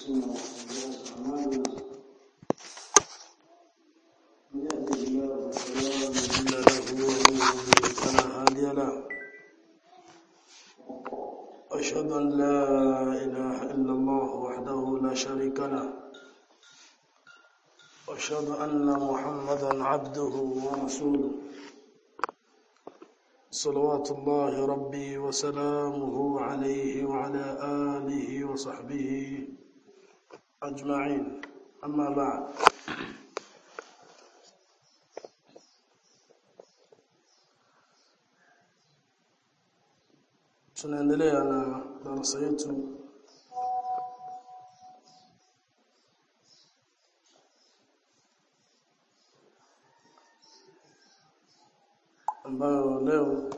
أنفسنا وسيئات أعمالنا من يهده الله فلا مضل له ومن يضلل فلا هادي له أشهد أن لا إله إلا الله وحده لا شريك له وأشهد أن محمدا عبده ورسوله صلوات الله ربي وسلامه عليه وعلى آله وصحبه أجمعين أما بعد tunaendelea na darasa yetu ambayo leo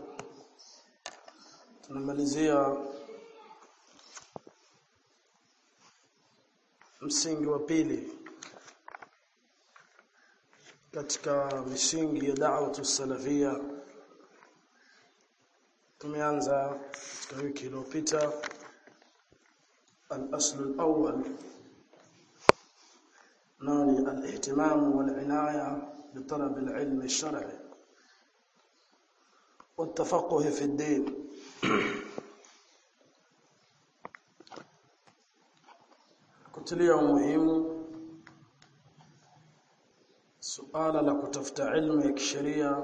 tunamalizia msingi wa pili katika misingi ya da'watu salafia tumeanza katika wiki iliyopita al-asl al-awwal nani al-ihtimam wal-inaya بطلب العلم الشرعي والتفقه في الدين kutilia umuhimu suala la kutafuta ilmu ya kisheria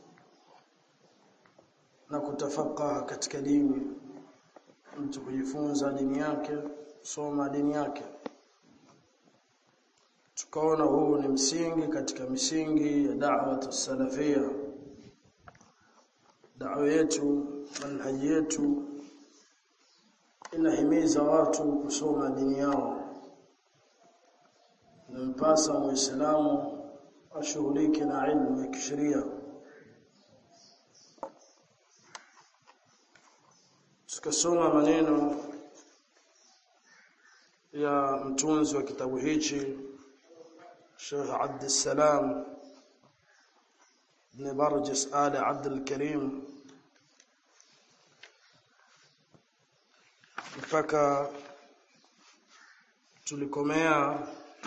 na kutafakaha katika dini mtu kujifunza dini yake soma dini yake tukaona huu ni msingi katika misingi ya da'wa salafia da'wa yetu manhaji yetu inahimiza watu kusoma dini yao nampasa muislamu ashughulike na ilmu ya kisheria tukasoma maneno ya mtunzi wa kitabu hichi Sheikh Abd Salam ibn Barjas Ali Abd al-Karim mpaka tulikomea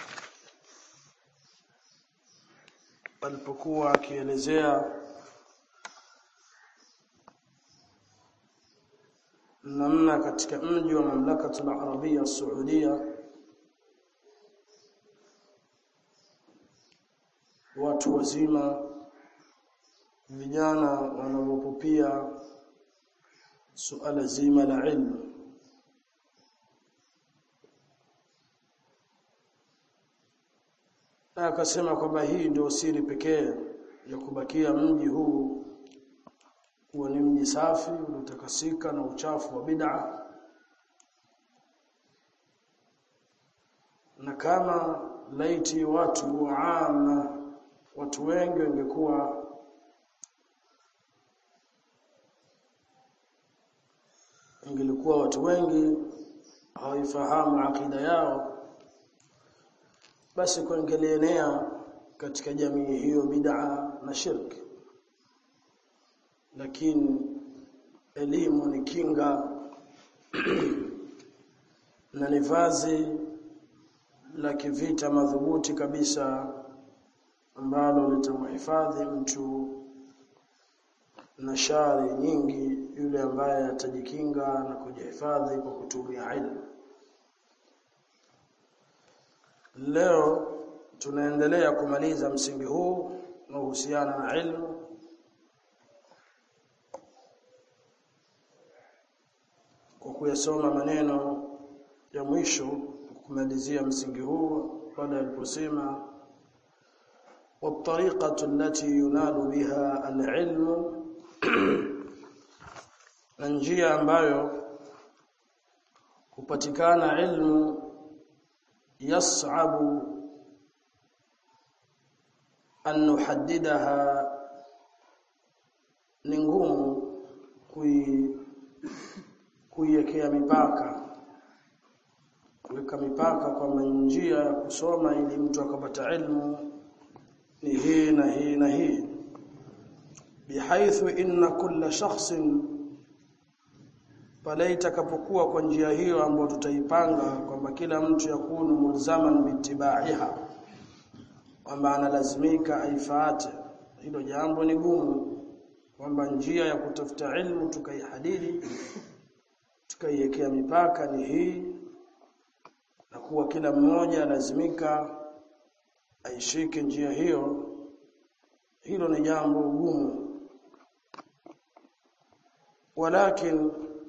alipokuwa akielezea namna katika mji wa mamlaka al-Arabia Saudia watu wazima vijana wanaopupia suala zima la ilmu na akasema kwamba hii ndio siri pekee ya kubakia mji huu kuwa ni mji safi uliotakasika na uchafu wa bid'a na kama laiti watu waama watu wengi wangekuwa ingelikuwa watu wengi hawaifahamu akida yao basi kuingelienea katika jamii hiyo bid'a na shirki lakini elimu ni kinga na ni vazi la kivita madhubuti kabisa ambalo litamhifadhi mtu na shari nyingi yule ambaye atajikinga na kujihifadhi kwa kutumia ilmu leo tunaendelea kumaliza msingi huu unaohusiana na ilmu kwa kuyasoma maneno ya mwisho kumalizia msingi huu pale aliposema والطريقه التي ينال بها العلم na njia ambayo kupatikana ilmu yas'abu an nuhaddidaha ni ngumu kui kuiwekea mipaka kuweka mipaka kwamba njia ya kusoma ili mtu akapata ilmu ni hii na hii na hii bihaithu inna kulla shakhsin pale itakapokuwa kwa njia hiyo ambayo tutaipanga kwamba kila mtu yakunu mulzaman bitibaiha kwamba analazimika aifuate hilo jambo ni gumu kwamba njia ya kutafuta ilmu tukaihadidi tukaiwekea mipaka ni hii na kuwa kila mmoja lazimika aishike njia hiyo hilo ni jambo gumu ولكن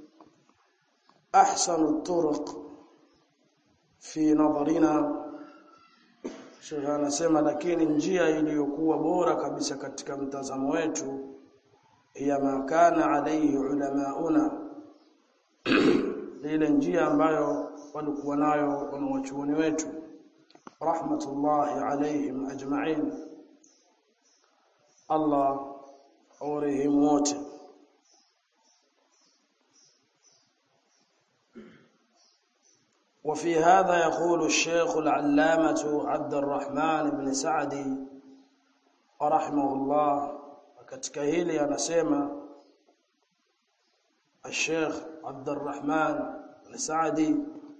احسن الطرق في نظرنا Sheikh anasema lakini njia iliyokuwa bora kabisa katika mtazamo wetu ya makana alayhi ulamauna ile njia ambayo walikuwa nayo wanawachuoni wetu rahmatullahi alayhim ajma'in Allah aurehemu wote وفي هذا يقول الشيخ العلامة عبد الرحمن بن سعدي رحمه الله katika hili anasema الشيخ عبد الرحمن بن سعدي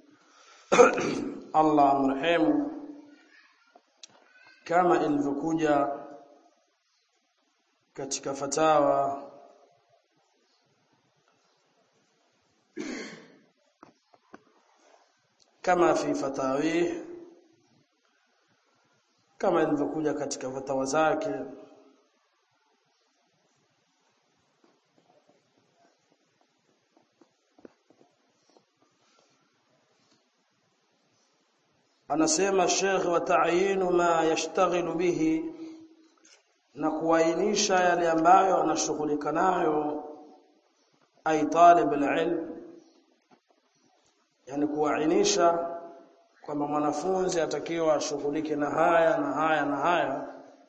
الله amrehemu kama ilivyokuja katika fatawa kama fi fatawih kama ilivyokuja katika fatawa zake anasema Sheikh wa ta'yinu ma yashtaghilu bihi na kuainisha yale ambayo anashughulika nayo ay talib alilm yani kuainisha kwamba mwanafunzi atakiwa ashughulike na haya na haya na haya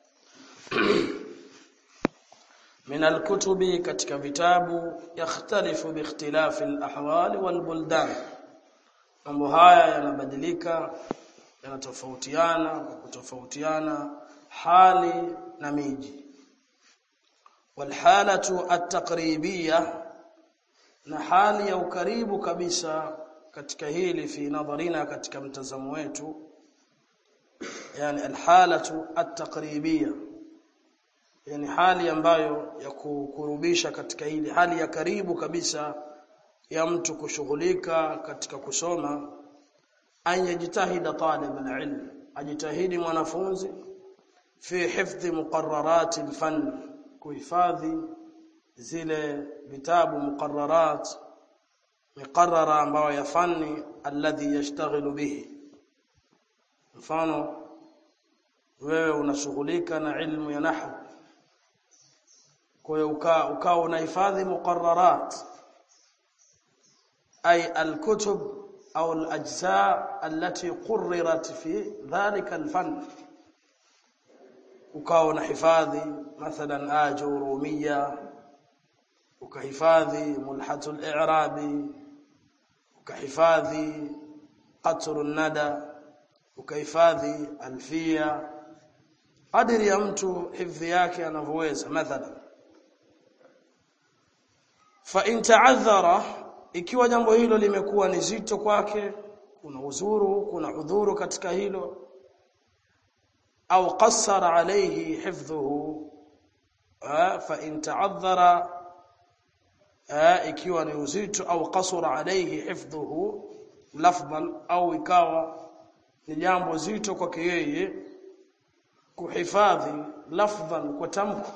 min alkutubi katika vitabu yakhtalifu biikhtilafi alahwal walbuldan mambo haya yanabadilika yanatofautiana kwa kutofautiana hali na miji walhalatu at-taqribiyya na hali ya ukaribu kabisa katika hili fi nadharina katika mtazamo wetu yani alhalatu at-taqribiyya yani hali ambayo ya kukurubisha katika hili hali ya karibu kabisa ya mtu kushughulika katika kusoma an yajtahida talib alilm ajitahidi mwanafunzi fi hifdhi muqarrarat alfan kuhifadhi zile vitabu muqarrarat miqarrara ambayo ya fani alladhi yashtaghilu bihi mfano wewe unashughulika na ilmu ya nahwu kwa hiyo ukaa ukaa unahifadhi muqarrarat ay alkutub au alajza allati qurrirat fi dhalika alfan ukawa unahifadhi mathalan ajurumia ukahifadhi mulhatul i'rabi ukahifadhi qatr nada ukahifadhi alfia kadiri ya mtu hifdhi yake anavyoweza mathalan fa in ta'adhara ikiwa jambo hilo limekuwa ni zito kwake kuna uzuru kuna udhuru katika hilo au qassara alayhi hifdhuhu fa in ta'adhara ikiwa ni uzito au qasura alayhi hifdhuhu lafdhan au ikawa ni jambo zito kwake yeye kuhifadhi lafdhan kwa tamko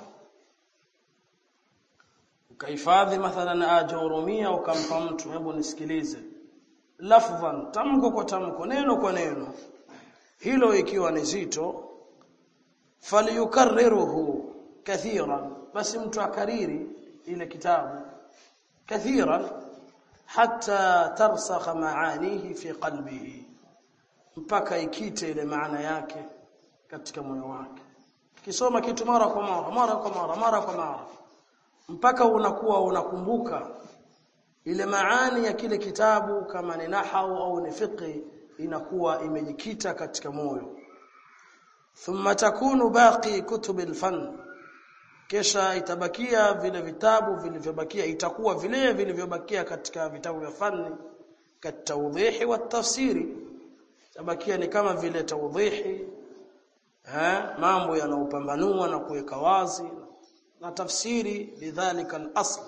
ukahifadhi mathalan ajurumia ukampa mtu hebu nisikilize lafdhan tamko kwa tamko neno kwa neno hilo ikiwa ni zito falyukarriruhu kathiran basi mtu akariri ile kitabu kathiran hatta tarsakha maanihi fi qalbihi mpaka ikite ile maana yake katika moyo wake kisoma kitu mara kwa mara mara kwa mara mara kwa mara mpaka unakuwa unakumbuka ile maani ya kile kitabu kama ni nahau au ni fiqh inakuwa imejikita katika moyo thumma takunu baqi kutub alfan kisha itabakia vile vitabu vilivyobakia itakuwa vile vilivyobakia katika vitabu vya fani katawdhihi wa tafsiri tabakia ni kama vile tawdhihi eh mambo yanayopambanua na kuweka wazi na tafsiri lidhalika al-asl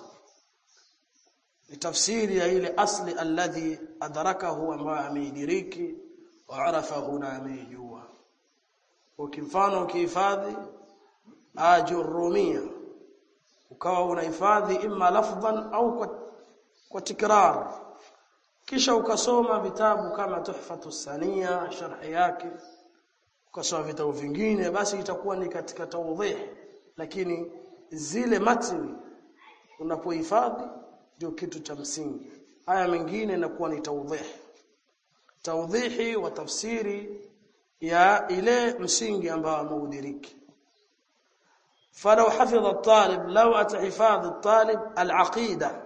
ni tafsiri ya ile asli alladhi adrakahu ambaye ameidiriki wa arafahu na ameijua ukimfano ukihifadhi ajurumia ukawa unahifadhi imma lafdhan au kwa, kwa tikrar kisha ukasoma vitabu kama tuhfatu sania sharhi yake ukasoma vitabu vingine basi itakuwa ni katika tawdhih lakini zile matni unapohifadhi ndio kitu cha msingi haya mengine inakuwa ni tawdhih tawdhihi wa tafsiri ya ile msingi ambao ameudiriki فلو حفظ الطالب لو أتحفاظ الطالب العقيدة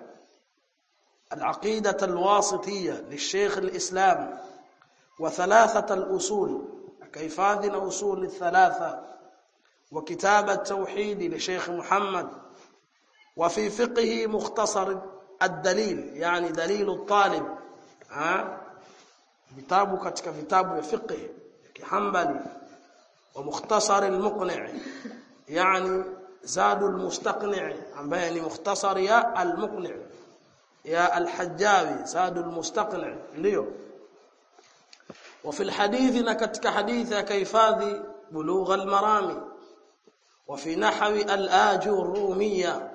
العقيدة الواسطية للشيخ الإسلام وثلاثة الأصول كيفاذ أصول الثلاثة وكتاب التوحيد لشيخ محمد وفي فقه مختصر الدليل يعني دليل الطالب ها vitabu katika vitabu vya fiqh kihambali wa mukhtasar al-muqni' yani zadu al-mustaqni' ambaye ni mukhtasar ya al-muqni' ya al-hajjawi zadu al-mustaqni' ndio وفي الحديث na katika hadithi akahifadhi bulugh al-marami وفي نحو الآجرومية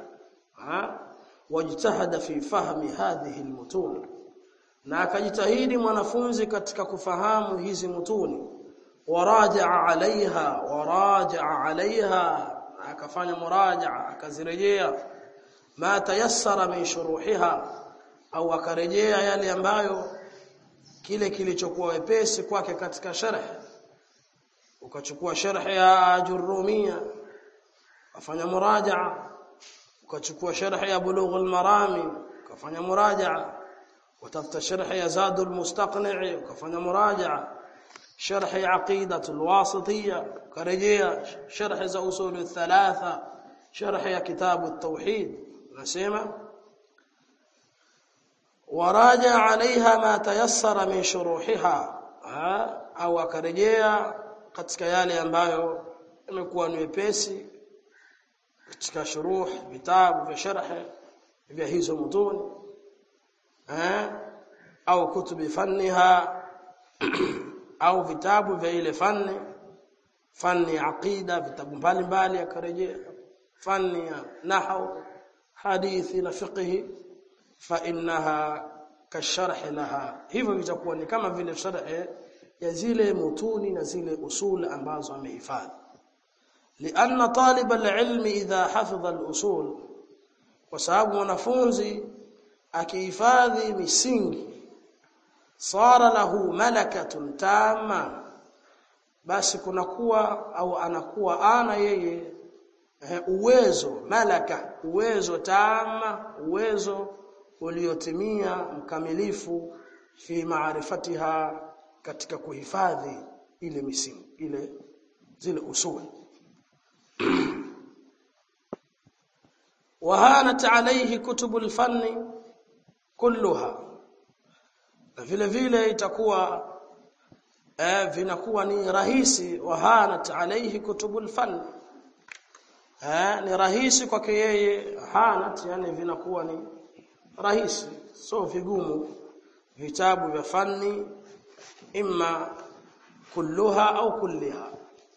واجتهد في فهم هذه المتون na akajitahidi mwanafunzi katika kufahamu hizi mutuni warajaa alaiha warajaa alaiha akafanya murajaa akazirejea ma tayassara min shuruhiha au akarejea yale ambayo kile kilichokuwa wepesi kwake katika sharh ukachukua sharh ya ajurumia ukafanya murajaa ukachukua sharh ya bulugh al-marami ukafanya murajaa وتفت شرح يزاد المستقنع وكفنا مراجعة شرح عقيدة الواسطية كرجية شرح أصول الثلاثة شرح كتاب التوحيد نسيمة وراجع عليها ما تيسر من شروحها أو كرجية katika yale ambayo imekuwa ni wepesi katika shuruh vitabu vya sharh vya hizo mutuni eh au kutubi fanniha au vitabu vya ile fanni fanni aqida vitabu mbalimbali akarejea fanni ya nahwu hadithi na fiqh fa innaha kasharh laha hivyo vitakuwa ni kama vile sharh ya zile mutuni na zile usul ambazo amehifadhi لأن طالب العلم إذا حفظ الأصول وسبب mwanafunzi akihifadhi misingi sara lahu malakatun tama basi kunakuwa au anakuwa ana yeye eh, uwezo malaka uwezo tama uwezo uliotimia mkamilifu fi maarifatiha katika kuhifadhi ile misingi ile zile usuli وهانت عليه كتب الفن kulluha na vile vile itakuwa eh, vinakuwa ni rahisi wahanat alayhi kutubul fan eh, ni rahisi kwake yeye hanat yani vinakuwa ni rahisi so vigumu vitabu vya fanni imma kulluha au kulliha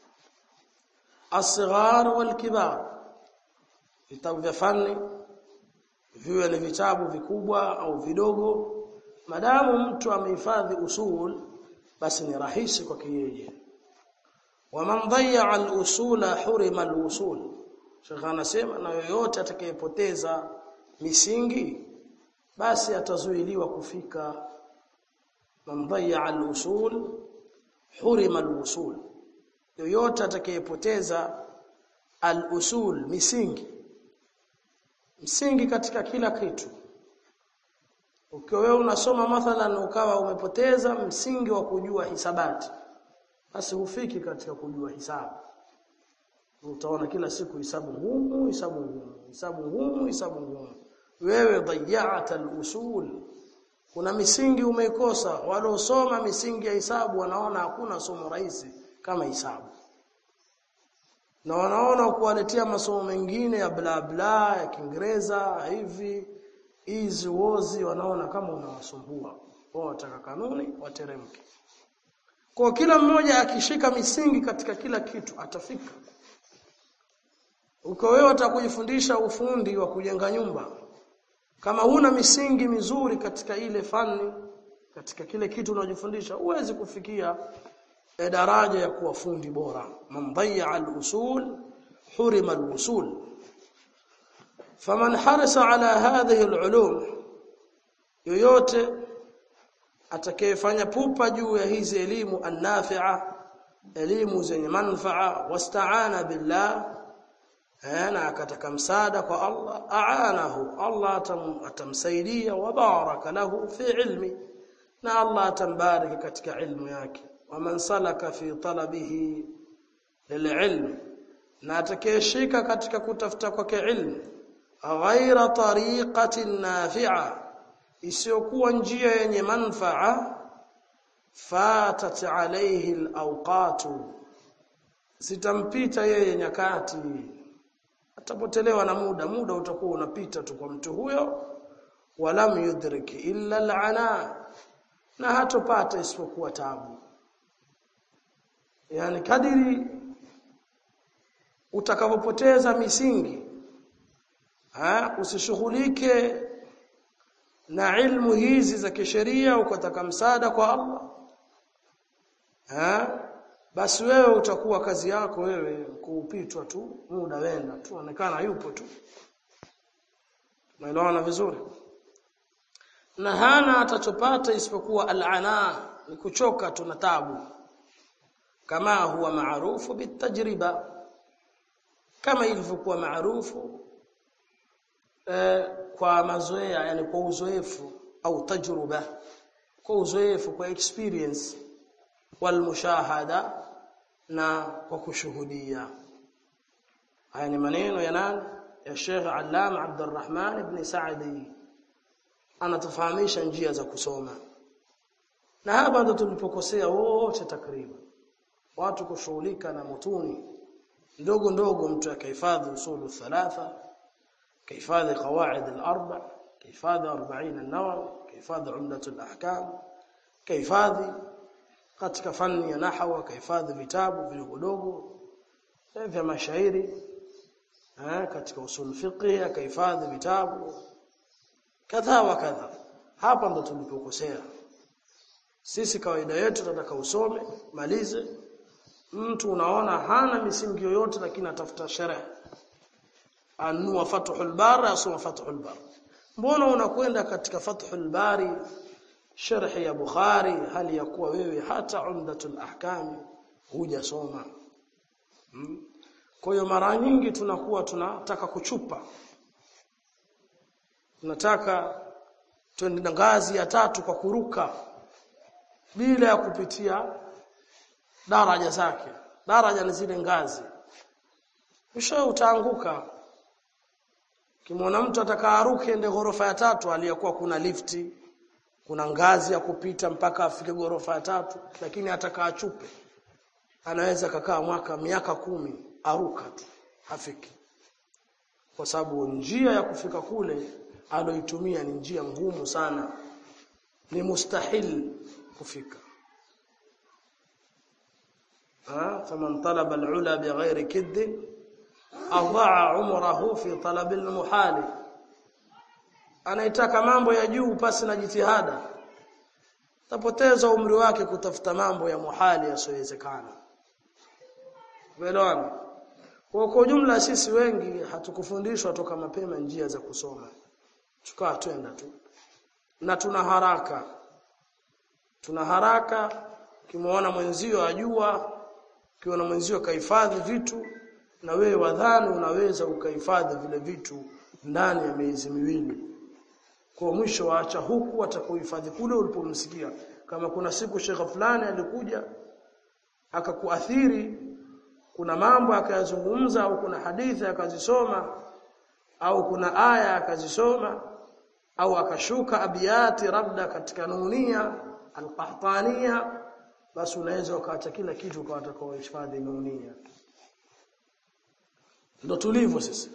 asghar wal kibar vitabu vya fanni viwe ni vitabu vikubwa au vidogo madamu mtu amehifadhi usul basi ni rahisi kwake yeye waman dhayya al-usula hurima al-usul Sheikh anasema na yoyote atakayepoteza misingi basi atazuiliwa kufika man dhayya al-usul hurima al-usul yoyote atakayepoteza al-usul misingi msingi katika kila kitu ukiwa wewe unasoma mathalan ukawa umepoteza msingi wa kujua hisabati basi hufiki katika kujua hisabu utaona kila siku hisabu ngumu hisabu ngumu hisabu ngumu hisabu ngumu wewe dhayata al-usul kuna misingi umeikosa waliosoma misingi ya hisabu wanaona hakuna somo rahisi kama hisabu na wanaona kuwaletea masomo mengine ya bla bla ya Kiingereza hivi hizi wozi wanaona kama unawasumbua wao wataka kanuni wateremke kwa kila mmoja akishika misingi katika kila kitu atafika uko wewe utakujifundisha ufundi wa kujenga nyumba kama huna misingi mizuri katika ile fani katika kile kitu unajifundisha huwezi kufikia e daraja ya kuwa fundi bora man dhayya al-usul hurima al-usul faman harasa ala hadhihi al-ulum yoyote atakayefanya pupa juu ya hizi elimu an-nafi'a elimu zenye manfaa wasta'ana billah na akataka msaada kwa Allah aanahu Allah atam, atamsaidia wa baraka lahu fi ilmi na Allah atambariki katika ilmu yake waman salaka fi talabihi lililm na atakayeshika katika kutafuta kwake ilmu ghaira tariqatin nafi'a isiyokuwa njia yenye manfaa fatat alayhi alawqatu zitampita yeye nyakati atapotelewa na muda muda utakuwa unapita tu kwa mtu huyo walam yudrik illa al'ana na hatopata isipokuwa tabu yani kadiri utakapopoteza misingi ha usishughulike na ilmu hizi za kisheria ukataka msaada kwa Allah ha basi wewe utakuwa kazi yako wewe kuupitwa tu muda wenda tu onekana yupo tu Unaelewana vizuri na hana atachopata isipokuwa al'ana ni kuchoka tu na tabu kama huwa maarufu bitajriba kama ilivyokuwa maarufu eh, kwa mazoea yani kwa uzoefu au tajruba kwa uzoefu kwa experience wal mushahada na kwa kushuhudia haya ni maneno ya nani ya Sheikh Allama Abdurrahman ibn Saadi anatufahamisha njia za kusoma na hapa ndo tulipokosea wote takriban watu kushughulika na mutuni ndogo ndogo mtu akahifadhi usulu thalatha kahifadhi qawaid al-arba kahifadhi 40 an-nawawi kahifadhi umdat al-ahkam kahifadhi katika fani ya nahwa kahifadhi vitabu vidogo vya mashairi eh katika usul fiqh akahifadhi vitabu kadha wa kadha hapa ndo tulipokosea sisi kawaida yetu tunataka usome malize mtu unaona hana misingi yoyote lakini atafuta sherehe anua fathul bari asoma fathul bari mbona unakwenda katika fathul bari sharhi ya bukhari hali ya kuwa wewe hata umdatul ahkam hujasoma hmm? kwa hiyo mara nyingi tunakuwa tunataka kuchupa tunataka twende ngazi ya tatu kwa kuruka bila ya kupitia daraja zake daraja ni zile ngazi kisha utaanguka kimwona mtu atakaaruke ende ghorofa ya tatu aliyokuwa kuna lifti kuna ngazi ya kupita mpaka afike ghorofa ya tatu lakini atakaa chupe anaweza kakaa mwaka miaka kumi aruka tu hafiki kwa sababu njia ya kufika kule aloitumia ni njia ngumu sana ni mustahil kufika ha faman talaba alula bighairi kidd adaa umrahu fi talab almuhal anaitaka mambo ya juu pasi na jitihada tapoteza umri wake kutafuta mambo ya muhali yasiyowezekana Velona. Kwa kwa jumla sisi wengi hatukufundishwa toka mapema njia za kusoma. Tukawa twenda tu. Na tuna haraka. Tuna haraka kimuona mwenzio ajua, kiona mwenzio kahifadhi vitu na wewe wadhani unaweza ukahifadhi vile vitu ndani ya miezi miwili. Kwa mwisho waacha huku atakuhifadhi kule ulipomsikia. Kama kuna siku shekha fulani alikuja akakuathiri kuna mambo akayazungumza au kuna hadithi akazisoma au kuna aya akazisoma au akashuka abiyati labda katika nunia alqahtania basi unaweza ukaacha kila kitu kwa watakaohifadhi nunia ndo tulivyo sisi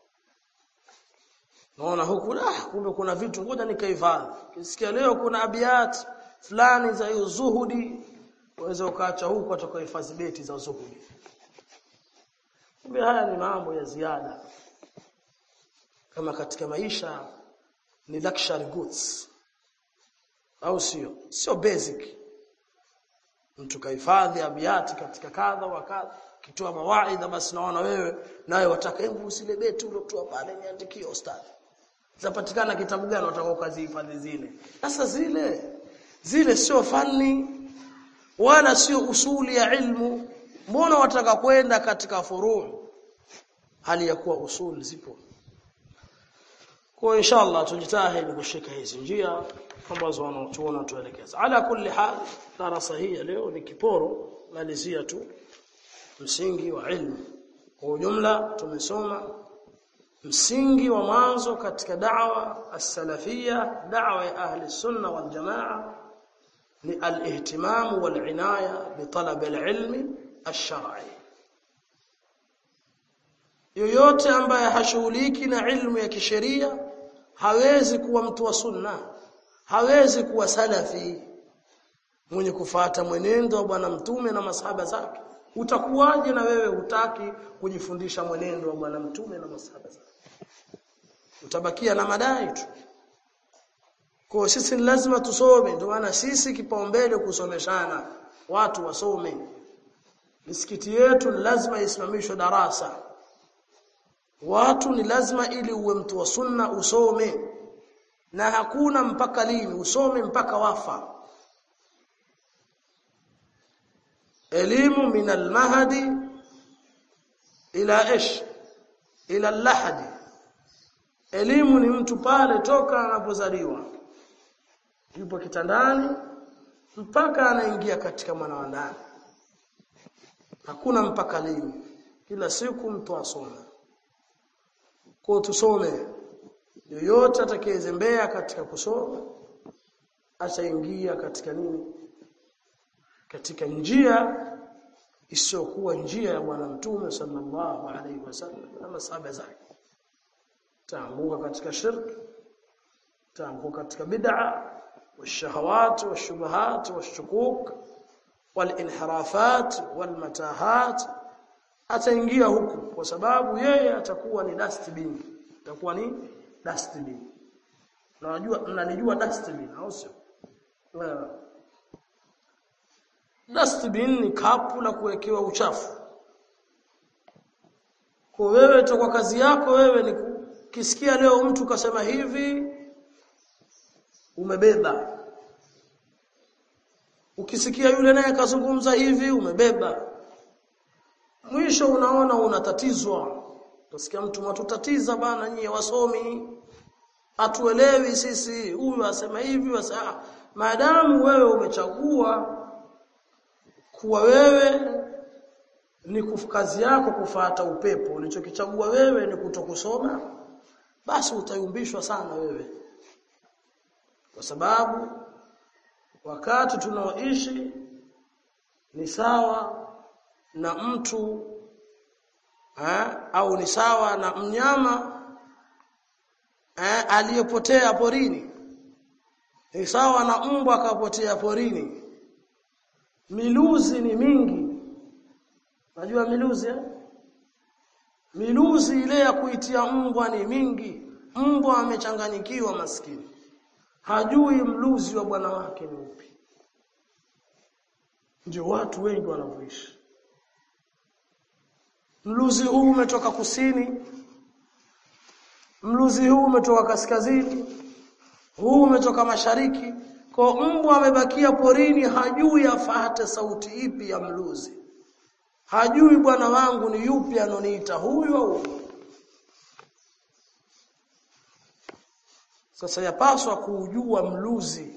naona huku ah kumbe kuna vitu ngoja nikahifadhi kisikia leo kuna abiyat fulani za hiyo zuhudi waweza ukaacha huku watakaohifadhi beti za zuhudi kumbe haya ni mambo ya ziada kama katika maisha ni luxury goods au sio sio basic mtu kahifadhi abiyati katika kadha wa kadha kitoa mawaidha basi naona wewe nawe wataka hebu usile beti uliotoa pale niandikie ustadhi zapatikana kitabu gani watakao kazihifadhi zile sasa zile zile sio fani wala sio usuli ya ilmu mbona wataka kwenda katika furuu hali ya kuwa usul zipo kwa inshallah tujitahidi kushika hizi njia ambazo wanaotuona tuelekeza ala kulli hal darasa hii leo ni kiporo malizia tu msingi wa ilmu kwa ujumla tumesoma msingi wa mwanzo katika da'wa as-salafia da'wa ya ahli sunna wal jamaa ni al-ihtimam wal inaya bi talab al-ilm ash-shar'i yoyote ambaye hashughuliki na ilmu ya kisheria hawezi kuwa mtu wa sunna hawezi kuwa salafi mwenye kufata mwenendo wa bwana mtume na masahaba zake utakuwaje na wewe hutaki kujifundisha mwenendo wa bwana mtume na masahaba zake utabakia na madai tu kwa sisi lazima tusome ndio maana sisi kipaumbele kusomeshana watu wasome misikiti yetu lazima isimamishwe darasa watu ni lazima ili uwe mtu wa sunna usome na hakuna mpaka lini usome mpaka wafa elimu min almahdi ila ish ila lahadi elimu ni mtu pale toka anapozaliwa yupo kitandani mpaka anaingia katika mwana wa ndani hakuna mpaka lini kila siku mtu asome kwa tusome yoyote atakayezembea katika kusoma ataingia katika nini katika njia isiyokuwa njia ya bwana mtume sallallahu alaihi wasallam na masahaba zake taanguka katika shirk taanguka katika bid'a والشهوات والشبهات والشكوك والانحرافات والمتاهات ataingia huku kwa sababu yeye atakuwa ni dustbin atakuwa ni dustbin unajua mnanijua dustbin au sio dustbin ni kapu la kuwekewa uchafu kwa wewe toka kazi yako wewe ni kisikia leo mtu kasema hivi umebeba ukisikia yule naye kazungumza hivi umebeba mwisho unaona unatatizwa utasikia mtu matutatiza bana nyie wasomi atuelewi sisi huyu asema hivi wasa maadamu wewe umechagua kuwa wewe ni kazi yako kufata upepo ulichokichagua wewe ni kutokusoma basi utayumbishwa sana wewe kwa sababu wakati tunaoishi ni sawa na mtu ha, au ni sawa na mnyama ha, aliyepotea porini ni sawa na mbwa akapotea porini miluzi ni mingi najua miluzi eh? miluzi ile ya kuitia mbwa ni mingi mbwa amechanganyikiwa maskini hajui mluzi wa bwana wake ni upi ndio watu wengi wanavyoishi mluzi huu umetoka kusini mluzi huu umetoka kaskazini huu umetoka mashariki kwa mbwa amebakia porini hajui afate sauti ipi ya mluzi hajui bwana wangu ni yupi anoniita huyu au sasa yapaswa kuujua mluzi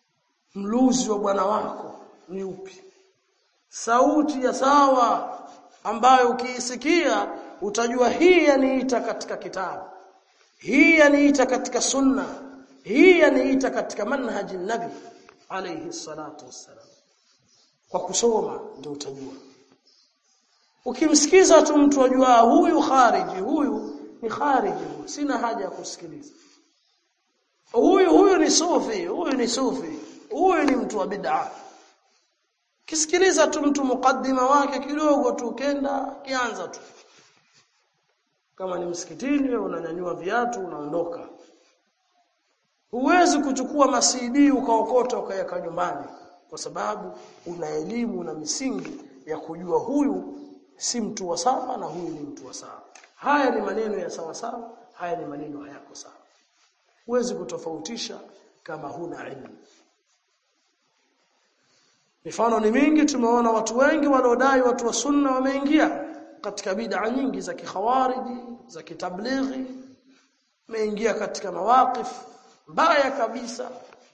mluzi wa bwana wako ni upi sauti ya sawa ambayo ukiisikia utajua hii yaniita katika kitabu hii yaniita katika sunna hii yaniita katika manhaji nabi alayhi salatu wassalam kwa kusoma ndio utajua ukimsikiza tu mtu ajua huyu khariji huyu ni khariji huyu sina haja ya kusikiliza huyu huyu ni sufi huyu ni sufi huyu ni mtu wa bid'a kisikiliza tu mtu mukaddima wake kidogo tu kenda kianza tu kama ni msikitini wewe unanyanyua viatu unaondoka huwezi kuchukua masidi ukaokota ukaweka nyumbani kwa sababu una elimu na misingi ya kujua huyu si mtu wa sawa na huyu ni mtu wa sawa haya ni maneno ya sawa sawa haya ni maneno hayako sawa huwezi kutofautisha kama huna ilmu mifano ni mingi tumeona watu wengi waliodai watu wa sunna wameingia katika bid'a nyingi za kikhawariji za kitablighi wameingia katika mawaqif mbaya kabisa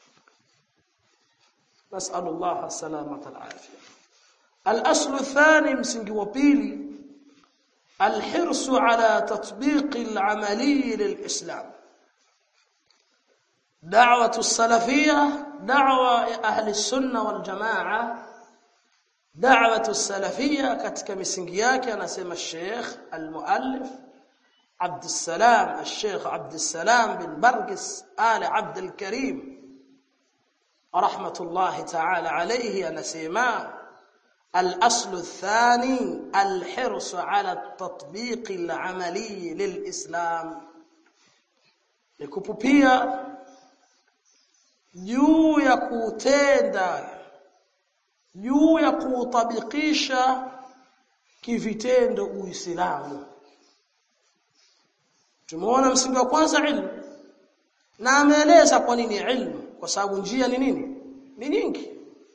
نسأل الله السلامة العافية الأصل الثاني msingi wa pili الحرص على تطبيق العملي للإسلام دعوة السلفية دعوة أهل السنة والجماعة دعوة السلفية katika misingi yake anasema Sheikh al-Muallif عبد السلام الشيخ عبد السلام بن برقس آل عبد الكريم رحمة الله تعالى عليه anasema الأصل الثاني الحرص على التطبيق العملي للإسلام likupupia juu ya kutenda juu ya kuutabikisha kivitendo uislamu tumeona msingi wa kwanza ilmu na ameeleza kwa nini ilmu kwa sababu njia ni nini ni nyingi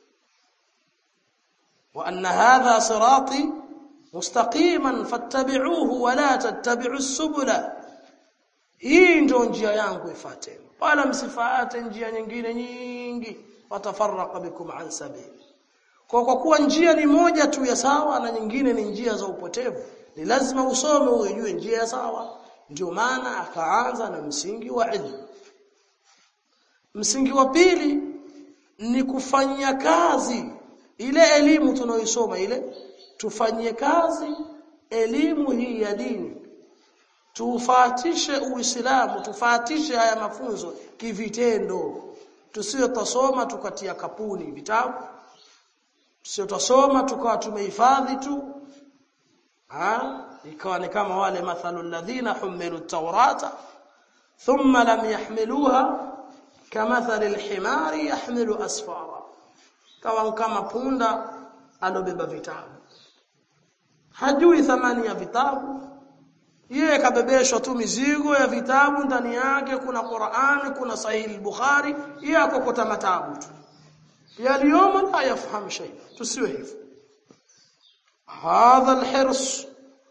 wa anna hadha sirati mustaqiman fattabi'uhu wa la tattabi'u subula hii ndio njia yangu ifuateni wala msifuate njia nyingine nyingi watafarraqa bikum an sabili kwa kwa kuwa njia ni moja tu ya sawa na nyingine ni njia za upotevu ni lazima usome ujue njia ya sawa ndio maana akaanza na msingi wa ilmu msingi wa pili ni kufanyia kazi ile elimu tunaoisoma ile tufanyie kazi elimu hii ya dini tufatishe uislamu tufatishe haya mafunzo kivitendo tusiyo tasoma tukatia kapuni vitabu tusiyo tasoma tukawa tumehifadhi tu ha ikawa ni kama wale mathalul ladhina humilu tawrata thumma lam yahmiluha kamathali alhimari yahmilu asfara kawa kama punda alobeba vitabu hajui thamani ya vitabu yeye kabebeshwa tu mizigo ya vitabu ndani yake kuna Qur'an kuna Sahih Bukhari yeye akokota matabu tu yaliyomo la yafahamu shay tusiwe hivyo hadha alhirs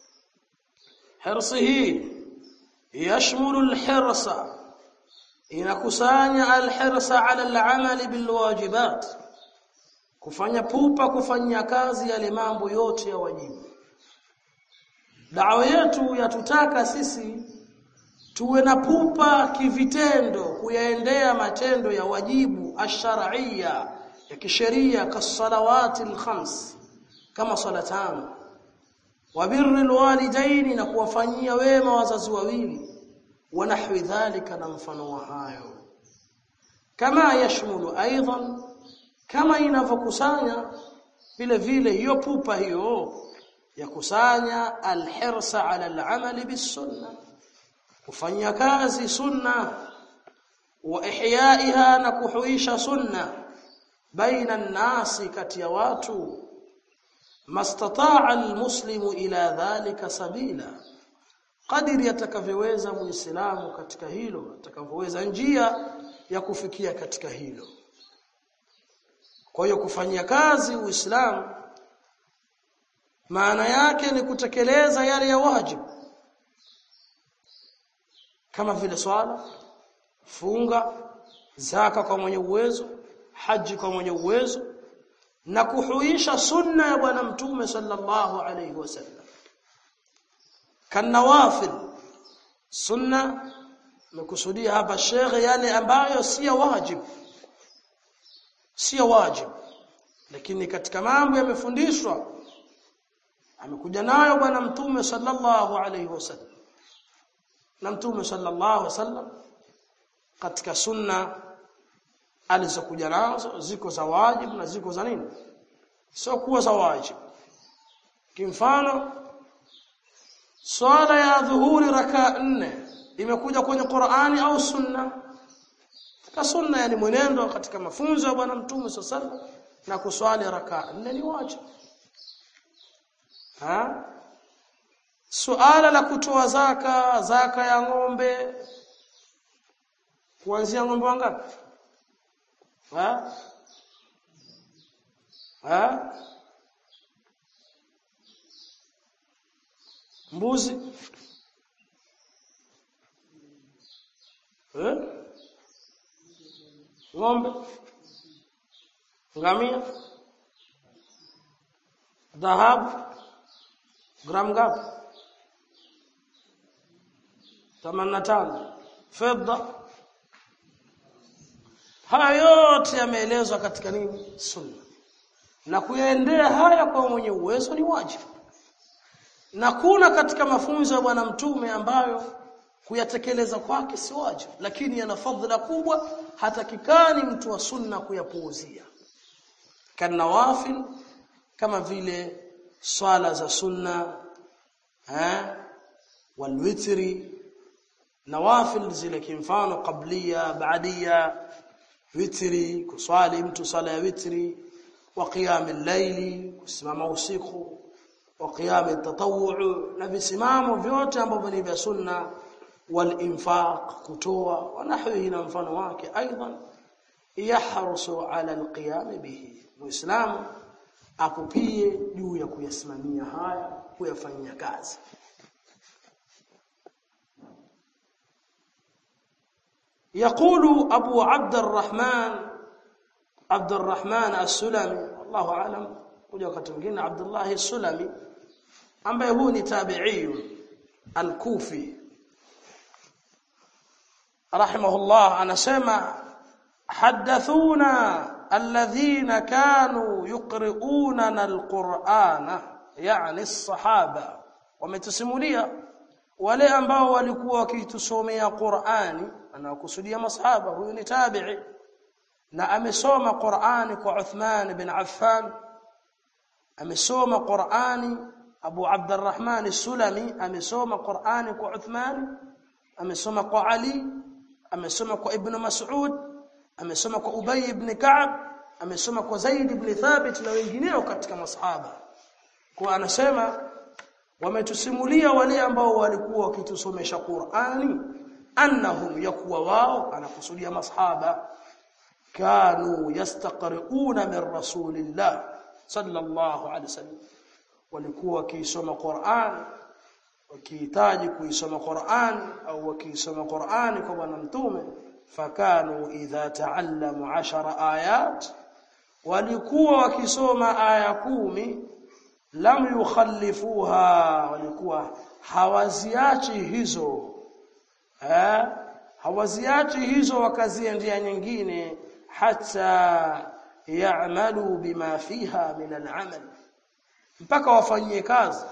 hirsihi yashmulu alhirsa inakusanya alhirsa ala al'amali bilwajibat kufanya pupa kufanyia kazi yale mambo yote ya wajibu dawa yetu yatutaka sisi tuwe na pupa kivitendo kuyaendea matendo ya wajibu ash-shar'iyya ya kisheria kasalawati al-khams kama swala tano wa birri alwalidaini na kuwafanyia wema wazazi wawili wa nahwi dhalika na mfano wa hayo kama yashmulu aidan kama inavyokusanya vile vile hiyo pupa hiyo ya kusanya alhirsa ala al'amal bisunna kufanya kazi sunna wa ihyaiha na kuhuisha sunna baina an-nasi kati ya watu mastataa almuslimu ila dhalika sabila kadiri atakavyoweza muislamu katika hilo atakavyoweza njia ya kufikia katika hilo kwa hiyo kufanyia kazi uislamu maana yake ni kutekeleza yale ya wajibu kama vile swala funga zaka kwa mwenye uwezo haji kwa mwenye uwezo na kuhuisha sunna ya bwana mtume sallallahu alayhi wasallam kanawafil sunna mekusudia hapa shekhe yale ambayo si wajibu si wajibu lakini katika mambo yamefundishwa amekuja nayo bwana mtume sallallahu alayhi wasallam na mtume sallallahu alayhi wasallam katika sunna alizokuja nazo ziko za wajibu na ziko za nini sio kuwa za wajibu kimfano swala ya dhuhuri raka nne imekuja kwenye Qur'ani au sunna katika sunna yani mwenendo katika mafunzo ya bwana mtume sallallahu na kuswali raka nne ni wajibu ha suala la kutoa zaka zaka ya ng'ombe kuanzia ng'ombe wangapi ha ha mbuzi eh ng'ombe ngamia dhahabu gram ngapi 85 fedha haya yote yameelezwa katika nini sunna na kuyaendea haya kwa mwenye uwezo ni wajibu na kuna katika mafunzo ya bwana mtume ambayo kuyatekeleza kwake si wajibu lakini yana fadhila kubwa hatakikani mtu wa sunna kuyapuuzia kanawafil kama vile swala za sunna eh walwitri nawafil zile kimfano qablia baadia witri kuswali mtu sala ya witri wa qiyam al-layli kusimama usiku wa qiyam at-tatawwu na visimamo vyote ambavyo ni vya sunna wal infaq kutoa wa nahwihi na mfano wake aidan yahrusu ala al-qiyam bihi muislamu akupie juu ya kuyasimamia haya kuyafanyia kazi يقول أبو عبد الرحمن عبد الرحمن السلمي الله أعلم kuja wakati mwingine Abdullah Sulami ambaye huu ni tabi'i al-Kufi rahimahullah anasema hadathuna alladhina kanu yuqri'una al-Qur'ana yani as-sahaba wametusimulia wale ambao walikuwa wakitusomea Qur'ani anakusudia masahaba huyu ni tabi'i na amesoma Qur'ani kwa Uthman bin Affan amesoma Qur'ani Abu Abdurrahman As-Sulami amesoma Qur'ani kwa Uthman amesoma kwa Ali amesoma kwa Ibn Mas'ud amesoma kwa Ubay ibn Ka'b amesoma kwa Zaid ibn Thabit na wengineo katika masahaba kwa anasema wametusimulia wale ambao walikuwa wakitusomesha Qur'ani annahum yakuwa wao anakusudia masahaba kanu yastaqri'una min rasulillah sallallahu alaihi wasallam walikuwa wakisoma Qur'an wakihitaji kuisoma Qur'an au wakisoma Qur'an kwa bwana mtume fakanu idha ta'allamu 10 ayat walikuwa wakisoma aya kumi lam yukhallifuha walikuwa hawaziachi hizo eh hawaziachi hizo wakaziendea nyingine hata ya'malu bima fiha min al'amal mpaka wafanyie kazi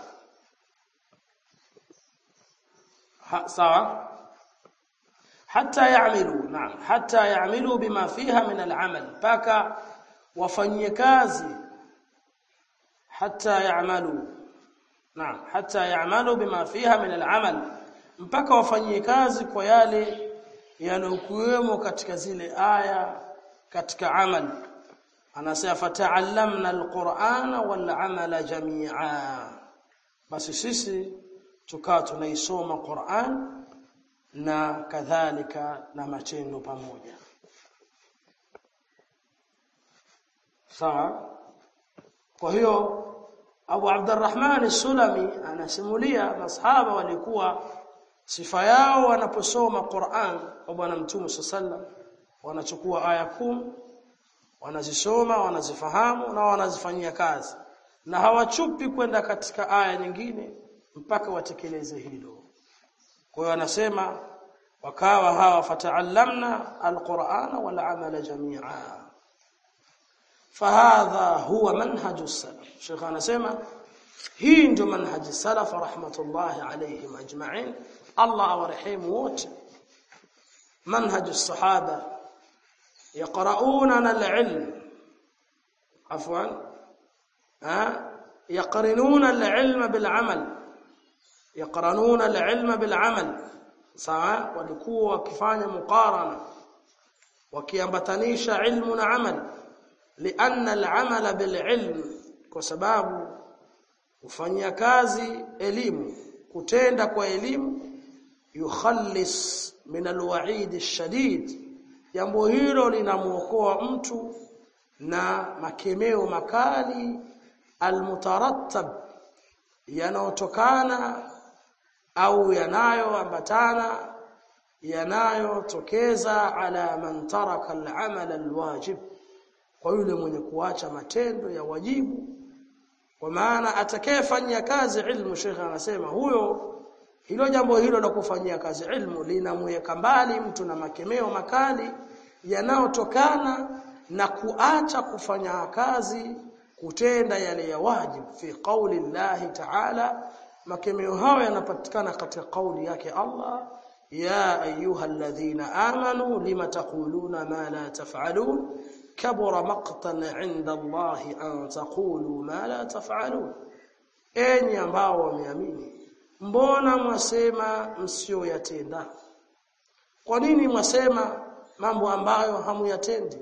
ha, sawa hata ya'malu naam hata ya'malu bima fiha min al'amal mpaka wafanyie kazi hata ya'malu naam hata ya'malu bima fiha min al'amal mpaka wafanyie kazi kwa yale yanokuwemo katika zile aya katika amal anasema fata'allamna alqur'ana wal amala jami'a basi sisi tukaa tunaisoma Qur'an na kadhalika na matendo pamoja sawa kwa hiyo Abu Abdurrahman As-Sulami anasimulia masahaba walikuwa sifa yao wanaposoma Qur'an kwa bwana Mtume sallam wanachukua aya kumi wanazisoma wanazifahamu na wanazifanyia kazi na hawachupi kwenda katika aya nyingine mpaka watekeleze hilo kwa hiyo anasema wakawa hawa fataallamna alqur'ana wal amala jami'a fahadha huwa manhaju salaf Sheikh anasema hii ndio manhaji salaf rahmatullahi alayhim ajma'in Allah awarehemu wote manhaju sahaba yaqra'una al-ilm afwan ha yaqrinuna al-ilma bil-amal yaqranuna al-ilma bil-amal sawa walikuwa wakifanya muqarana wakiambatanisha ilmu na amal lianna al-amala bil-ilm kwa sababu kufanyia kazi elimu kutenda kwa elimu yukhallis min alwa'id ash-shadid jambo hilo linamuokoa mtu na makemeo makali almutarattab yanayotokana au yanayoambatana yanayotokeza ala man taraka al-amal al-wajib kwa yule mwenye kuacha matendo ya wajibu kwa maana atakayefanyia kazi ilmu shekha anasema huyo hilo jambo hilo la kufanyia kazi ilmu linamweka mbali mtu na makemeo makali yanayotokana na kuacha kufanya kazi kutenda yale ya wajibu fi qauli Allah ta'ala makemeo hayo yanapatikana katika kauli yake Allah ya ayyuhalladhina amanu lima taquluna ma la taf'alun kabura maqtan 'inda Allah an taqulu ma la taf'alun enyi ambao wameamini mbona mwasema msioyatenda kwa nini mwasema mambo ambayo hamuyatendi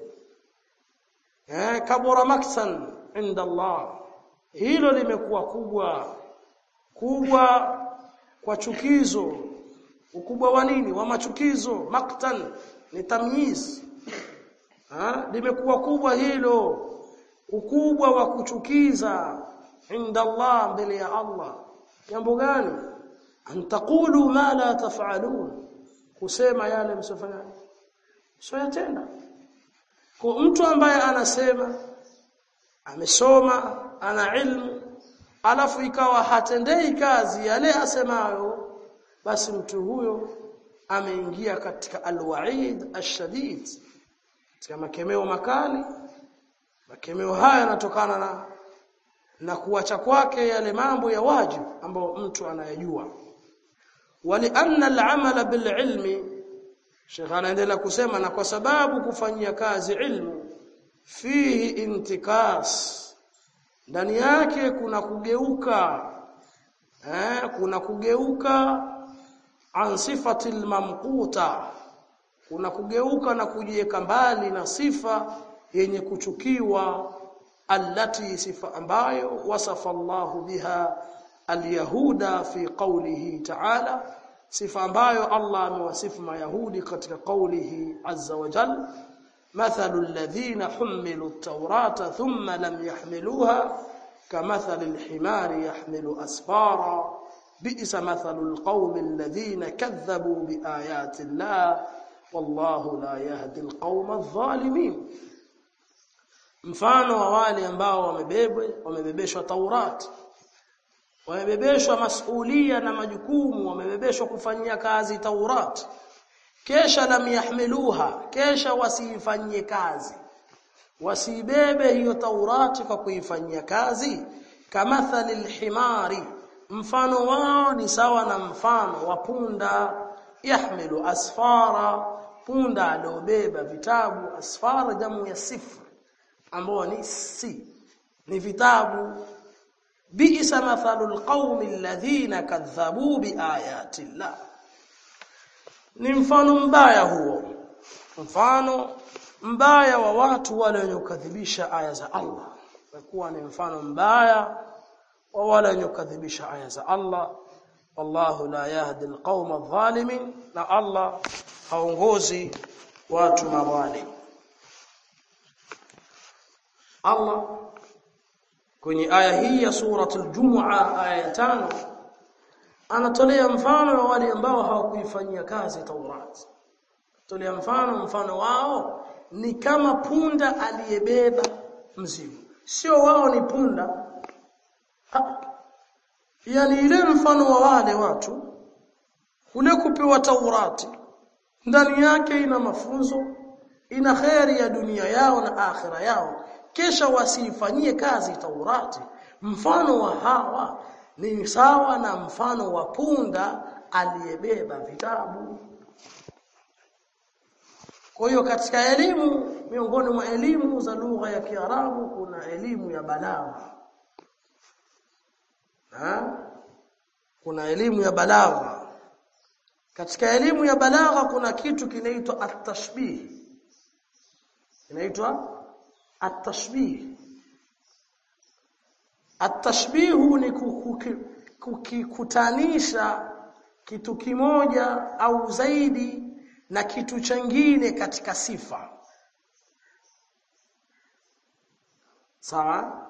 eh kabura maktan inda Allah hilo limekuwa kubwa kubwa kwa chukizo ukubwa wa nini wa machukizo maktan ni tamyiz ha limekuwa kubwa hilo ukubwa wa kuchukiza inda Allah mbele ya Allah jambo gani antaqulu ma la taf'alun kusema yale msifanya msioyatenda kwa mtu ambaye anasema amesoma ana ilmu alafu ikawa hatendei kazi yale asemayo basi mtu huyo ameingia katika alwaid ashadid katika makemeo makali makemeo haya yanatokana na na kuacha kwake yale mambo ya wajibu ambayo mtu anayajua walianna al'amala bil'ilmi Sheikh anaendelea kusema na kwa sababu kufanyia kazi ilmu fihi intikas ndani yake kuna kugeuka eh kuna kugeuka an sifati mamquta kuna kugeuka na kujiweka mbali na sifa yenye kuchukiwa allati sifa ambayo wasafa Allah biha alyahuda fi qawlihi ta'ala sifa ambayo Allah amewasifu mayahudi katika qawlihi azza wa jalla مثل الذين حملوا التوراة ثم لم يحملوها كمثل الحمار يحمل أسفارا بئس مثل القوم الذين كذبوا بآيات الله والله لا يهدي القوم الظالمين mfano wa wale ambao wamebebwe wamebebeshwa Taurat wamebebeshwa masulia na majukumu wamebebeshwa kufanyia kazi Taurat kesha lam yahmiluha kesha wasiifanyie kazi wasibebe hiyo Taurati kwa kuifanyia kazi kamathali alhimari mfano wao ni sawa na mfano wa punda yahmilu asfara punda aliobeba vitabu asfara jamu ya sifr ambao ni si ni vitabu bi'sa mathalul qaumi alladhina kadhabu biayati llah ni mfano mbaya huo mfano mbaya wa watu wale wenye kukadhibisha aya za Allah kwa ni mfano mbaya wa wale wenye kukadhibisha aya za Allah wallahu la yahdi alqauma adh-dhalimin na Allah haongozi watu madhalim Allah kwenye aya hii ya suratul Jumu'a aya ya tano anatolea mfano wa wale ambao hawakuifanyia kazi Taurat. Tolea mfano mfano wao ni kama punda aliyebeba mzigo sio wao ni punda ha. yani ile mfano wa wale watu ule kupewa Taurati ndani yake ina mafunzo ina kheri ya dunia yao na akhira yao kisha wasifanyie kazi Taurati mfano wa hawa ni sawa na mfano wa punda aliyebeba vitabu kwa hiyo katika elimu miongoni mwa elimu za lugha ya Kiarabu kuna elimu ya balagha ha? kuna elimu ya balagha katika elimu ya balagha kuna kitu kinaitwa at-tashbih inaitwa at-tashbih at-tashbih ni kukikutanisha kitu kimoja au zaidi na kitu chengine katika sifa sawa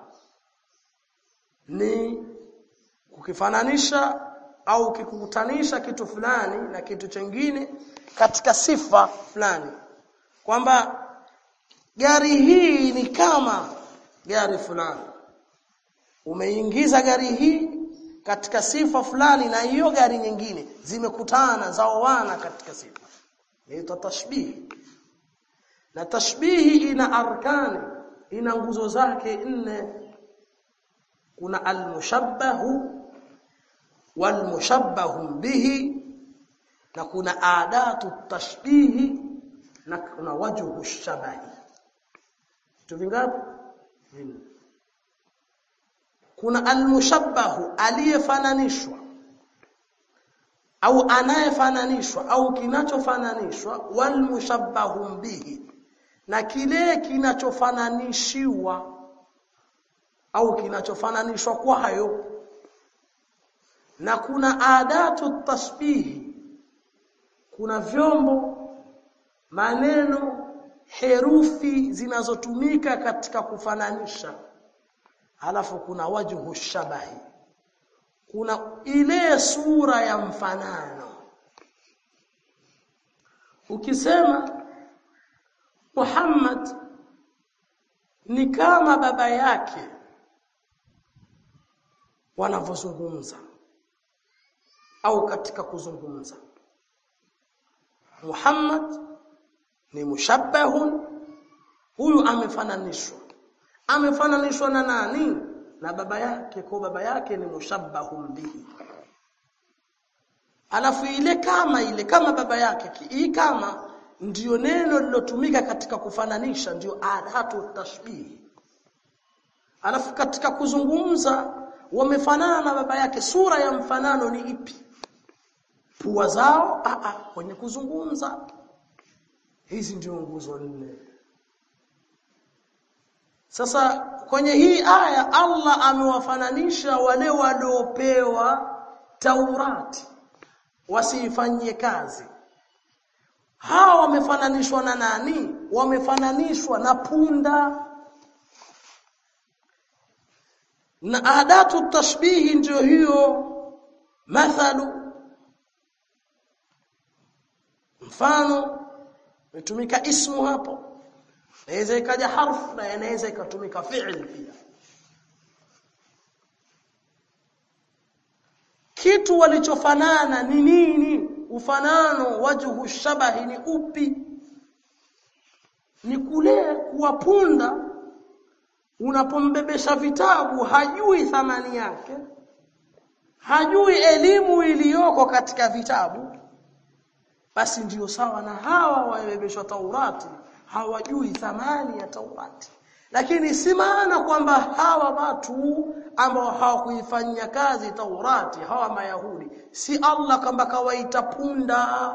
ni kukifananisha au kikukutanisha kitu fulani na kitu chengine katika sifa fulani kwamba gari hii ni kama gari fulani umeingiza gari hii katika sifa fulani na hiyo gari nyingine zimekutana zaoana katika sifa inaitwa tashbih na tashbihi ina arkani ina nguzo zake nne kuna almushabbahu walmushabbahu bihi na kuna adatu tashbihi na kuna wajhu shabahi vitu vingapi vinne kuna almushabbahu aliyefananishwa au anayefananishwa au kinachofananishwa walmushabbahu bihi na kile kinachofananishiwa au kinachofananishwa kwayo na kuna adatu tasbihi kuna vyombo maneno herufi zinazotumika katika kufananisha alafu kuna wajhu shabahi kuna ile sura ya mfanano ukisema Muhammad ni kama baba yake wanavyozungumza au katika kuzungumza Muhammad ni mushabbahun huyu amefananishwa amefananishwa na nani na baba yake kwa baba yake ni mushabbahun bihi alafu ile kama ile kama baba yake hii kama ndiyo neno lilotumika katika kufananisha ndiyo adatu tashbih alafu katika kuzungumza wamefanana na baba yake sura ya mfanano ni ipi pua zao a a kwenye kuzungumza hizi ndio nguzo nne sasa kwenye hii aya Allah amewafananisha wale waliopewa Taurati wasiifanyie kazi hawa wamefananishwa na nani wamefananishwa na punda na adatu tashbihi ndio hiyo mathalu mfano imetumika ismu hapo inaweza ikaja harfu na inaweza ikatumika fi'l pia kitu walichofanana ni nini ufanano wajhu shabahi ni upi ni kule kuwapunda unapombebesha vitabu hajui thamani yake hajui elimu iliyoko katika vitabu basi ndiyo sawa na hawa wabebeshwa Taurati hawajui thamani ya Taurati lakini si maana kwamba hawa watu ambao hawakuifanyia kazi Taurati hawa Mayahudi si Allah kwamba kawaita punda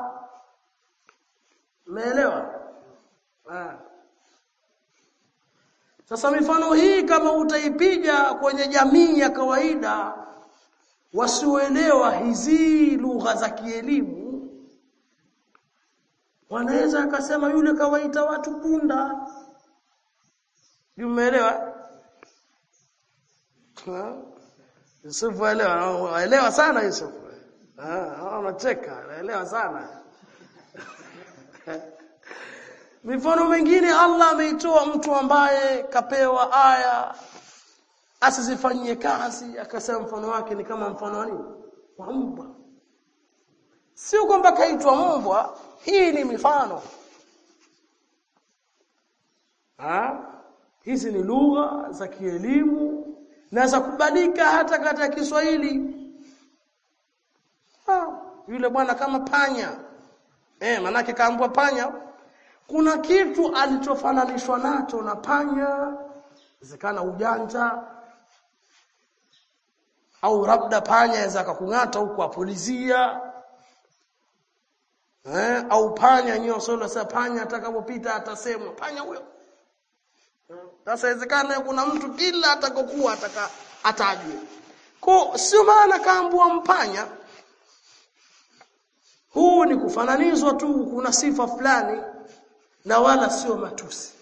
umeelewa sasa mifano hii kama utaipiga kwenye jamii ya kawaida wasioelewa hizi lugha za kielimu wanaweza akasema yule kawaita watu punda umeelewa Yusufu elewa elewa sana Yusufu ah anacheka anaelewa sana mifano mingine Allah ameitoa mtu ambaye kapewa aya asizifanyie kazi akasema mfano wake ni kama mfano wa nini wa mbwa sio kwamba kaitwa mbwa hii ni mifano ha? hizi ni lugha za kielimu na za kubadilika hata katika Kiswahili ha, yule bwana kama panya eh manake kaambwa panya kuna kitu alichofananishwa nacho na panya zikana ujanja au labda panya aweza akakung'ata huku apulizia eh au panya nyoso sasa panya atakapopita atasemwa panya huyo sasa inawezekana kuna mtu kila atakokuwa ataka atajwe kwa sio maana kaambua mpanya huu ni kufananizwa tu kuna sifa fulani na wala sio matusi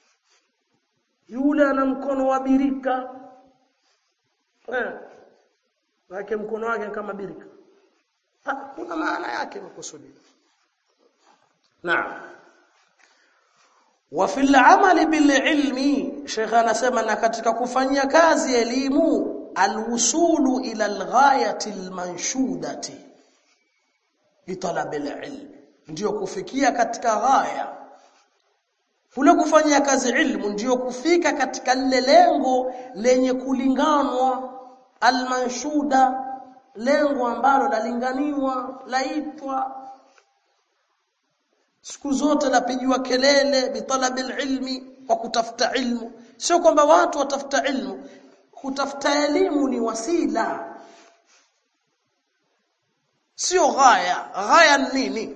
yule ana mkono wa birika eh wake mkono wake kama birika ha, kuna maana yake makusudi naam wa fil amali bil ilmi sheikh anasema na katika kufanyia kazi elimu alwusulu ila alghayati almanshudati bitalab alilm ndio kufikia katika ghaya kule kufanyia kazi ilmu ndio kufika katika lile lengo lenye kulinganwa almanshuda lengo ambalo lalinganiwa laitwa siku zote lapigiwa kelele bitalabil ilmi kwa kutafuta ilmu sio kwamba watu watafuta ilmu kutafuta elimu ni wasila sio ghaya ghaya ni nini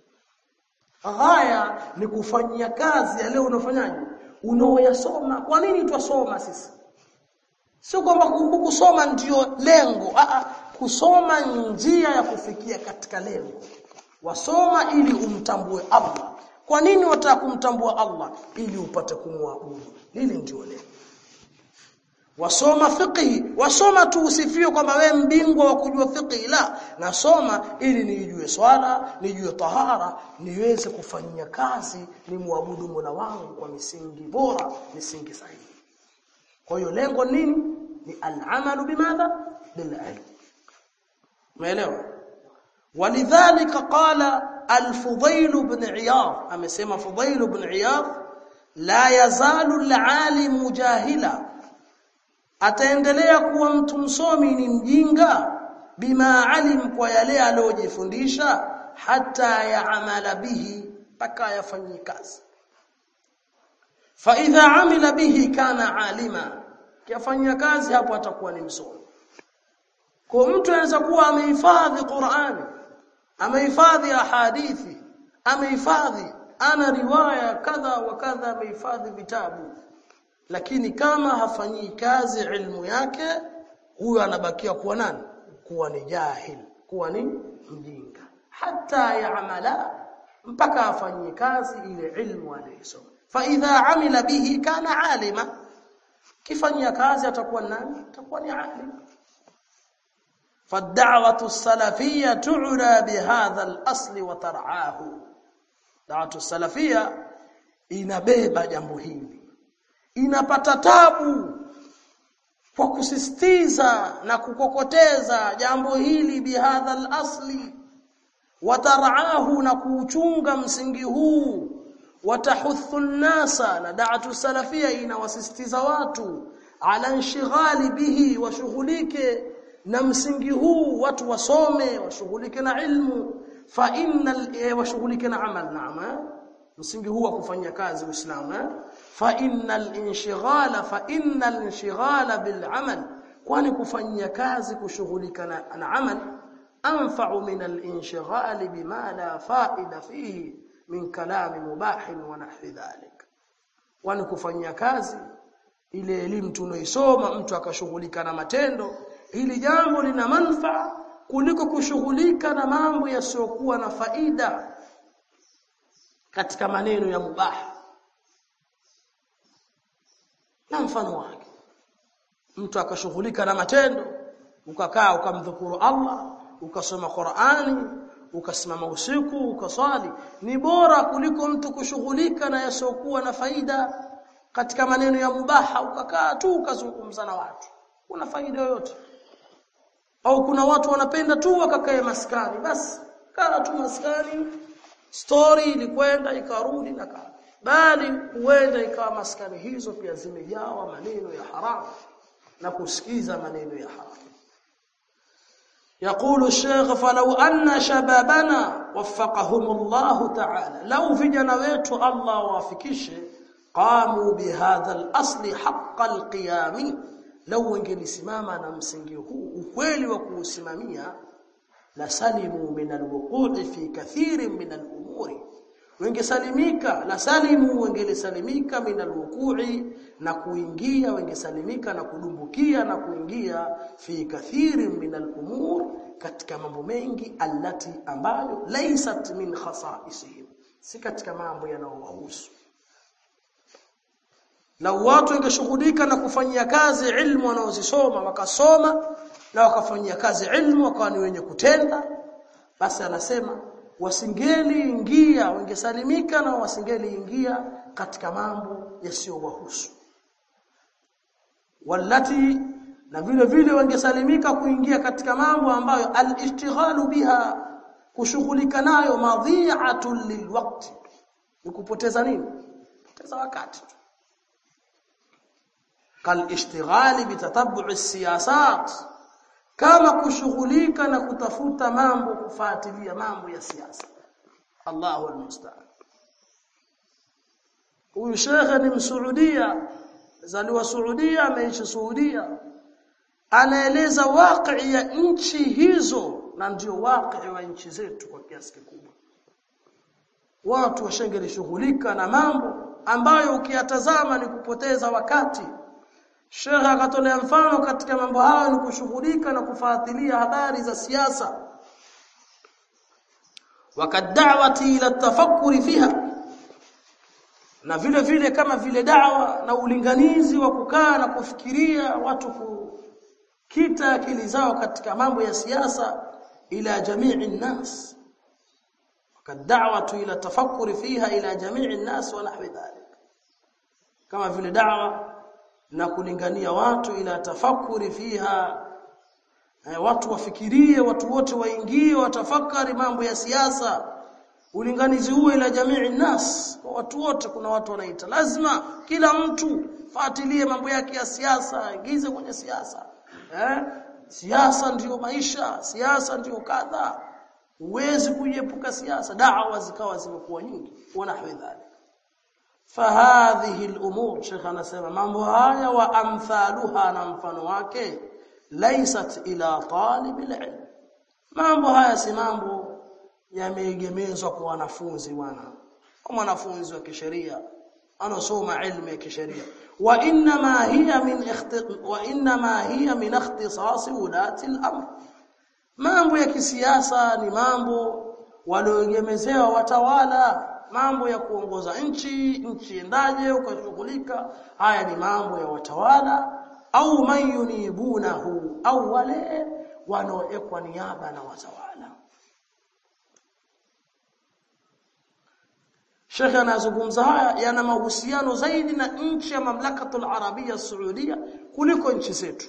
ghaya ni kufanyia kazi yale unafanyaje unaoyasoma kwa nini twasoma sisi sio kwamba kusoma ndio lengo a kusoma njia ya kufikia katika lengo wasoma ili umtambue Allah kwa nini wataka kumtambua Allah ili upate kumwabudu hili ndio lengo wasoma fiqhi wasoma tu usifiwe kwamba we mbingwa wa kujua fiqhi la nasoma ili nijue swala nijue tahara niweze kufanyia kazi ni muabudu Mola wangu kwa misingi bora misingi sahihi kwa hiyo lengo nini ni al-amalu bimadha bil ilm umeelewa ولذلك قال الفضيل بن عياض amesema Fudail ibn Iyad la yazalu al-alim jahila ataendelea kuwa mtu msomi ni mjinga bima alim kwa yale aliyojifundisha hata yaamala bihi mpaka yafanyie kazi fa idha amila bihi kana alima kiafanyia kazi hapo atakuwa ni msomi kwa mtu anaweza kuwa amehifadhi Qur'ani amehifadhi hadithi amehifadhi ana riwaya kadha wa kadha amehifadhi vitabu lakini kama hafanyii kazi ilmu yake huyo anabakia kuwa nani kuwa ni jahil kuwa ni mjinga hata yaamala mpaka afanyie kazi ile ilmu aliyosoma fa idha amila bihi kana alima kifanyia kazi atakuwa nani atakuwa ni alim فالدعوه السلفيه تعرى بهذا الاصل وترعاه دعوه السلفيه inabeba jambo hili inapata tabu kwa kusisitiza na kukokoteza jambo hili bihadha al-asli wataraahu na kuuchunga msingi huu watahuthu an-nasa na da'atu salafia inawasisitiza watu ala inshighali bihi washughulike na msingi huu watu wasome washughulike na ilmu fa innal washughulike na amal naam msingi huu wa kufanya kazi uislamu eh fa innal inshighala fa innal inshighala bil amal kwani kufanyia kazi kushughulika na, na amal anfa'u min al inshighali bima la fa'ida fihi min kalam mubah wa nahwi dhalik kwani kufanyia kazi ile elimu tunaisoma mtu akashughulika na matendo hili jambo lina manufaa kuliko kushughulika na mambo yasiyokuwa na faida katika maneno ya mubaha na mfano wake mtu akashughulika na matendo ukakaa ukamdhukuru Allah ukasoma Qur'ani ukasimama usiku ukaswali ni bora kuliko mtu kushughulika na yasiokuwa na faida katika maneno ya mubaha ukakaa tu ukazungumza na watu kuna faida yoyote au kuna watu wanapenda tu wakakae maskani basi kaa tu maskani story ilikwenda ikarudi na kaa bali huenda ikawa maskani hizo pia zimejawa maneno ya haramu na kusikiza maneno ya haramu يقول الشيخ فلو أن شبابنا وفقهم الله تعالى لو vijana wetu Allah wafikishe qamu bihadha al-asli haqq al-qiyam law wangelisimama na msingi huu ukweli wa kuusimamia la salimu min al-wuqu'i fi kathirin min al-umuri wengesalimika la salimu wengelisalimika min al-wuqu'i na kuingia wengesalimika na kudumbukia na kuingia fi kathirin min al-umur katika mambo mengi allati ambayo laysat min khasaisihim si katika mambo yanayowahusu na watu wangeshughulika na kufanyia kazi ilmu wanaozisoma wakasoma na wakafanyia kazi ilmu wakawa ni wenye kutenda basi anasema wasingeli ingia wangesalimika na wasingeli ingia katika mambo yasiyowahusu walati na vile vile wangesalimika kuingia katika mambo ambayo al-ishtighalu biha kushughulika nayo madhi'atun lilwaqti ni kupoteza nini kupoteza wakati kal ishtighali bitatabbu'i siyasat kama kushughulika na kutafuta mambo kufuatilia mambo ya siasa Allahu almusta'an huyu shekhe ni msuudia zaliwa Saudia ameishi Saudia anaeleza waqi ya nchi hizo na ndio waqi wa nchi zetu kwa kiasi kikubwa watu washengelishughulika na mambo ambayo ukiyatazama ni kupoteza wakati Sheikh akatolea mfano katika mambo hayo ni kushughulika na kufuatilia habari za siasa wakadawati ila tafakkuri fiha na vile vile kama vile dawa na ulinganizi wa kukaa na kufikiria watu kukita akili zao katika mambo ya siasa ila jamii nnas wakadawatu ila tafakkuri fiha ila jamii nnas wa nahwi dhalik kama vile dawa na kulingania watu ila tafakuri fiha eh, watu wafikirie watu wote waingie watafakari mambo ya siasa ulinganizi huo ila jamii nas kwa watu wote kuna watu wanaita lazima kila mtu fuatilie mambo yake ya siasa aingize kwenye siasa eh siasa ndiyo maisha siasa ndiyo kadha huwezi kuiepuka siasa da'wa zikawa zimekuwa nyingi wanahwi dhalik fahadhihi al-umur Sheikh anasema mambo haya wa amthaluha na mfano wake laysat ila talib al-ilm mambo haya si mambo yameegemezwa kwa wanafunzi bwana kwa mwanafunzi wa kisheria anasoma ilmu ya kisheria wa inma hiya min wa inma hiya min ikhtisas ulati al-amr mambo ya kisiasa ni mambo walioegemezewa watawala mambo ya kuongoza nchi nchi endaje ukashughulika haya ni mambo ya watawala au mayunibunahu au wale wanaoekwa niaba na watawala Sheikh anazungumza haya yana mahusiano zaidi na nchi ya mamlakatul arabia saudia kuliko nchi zetu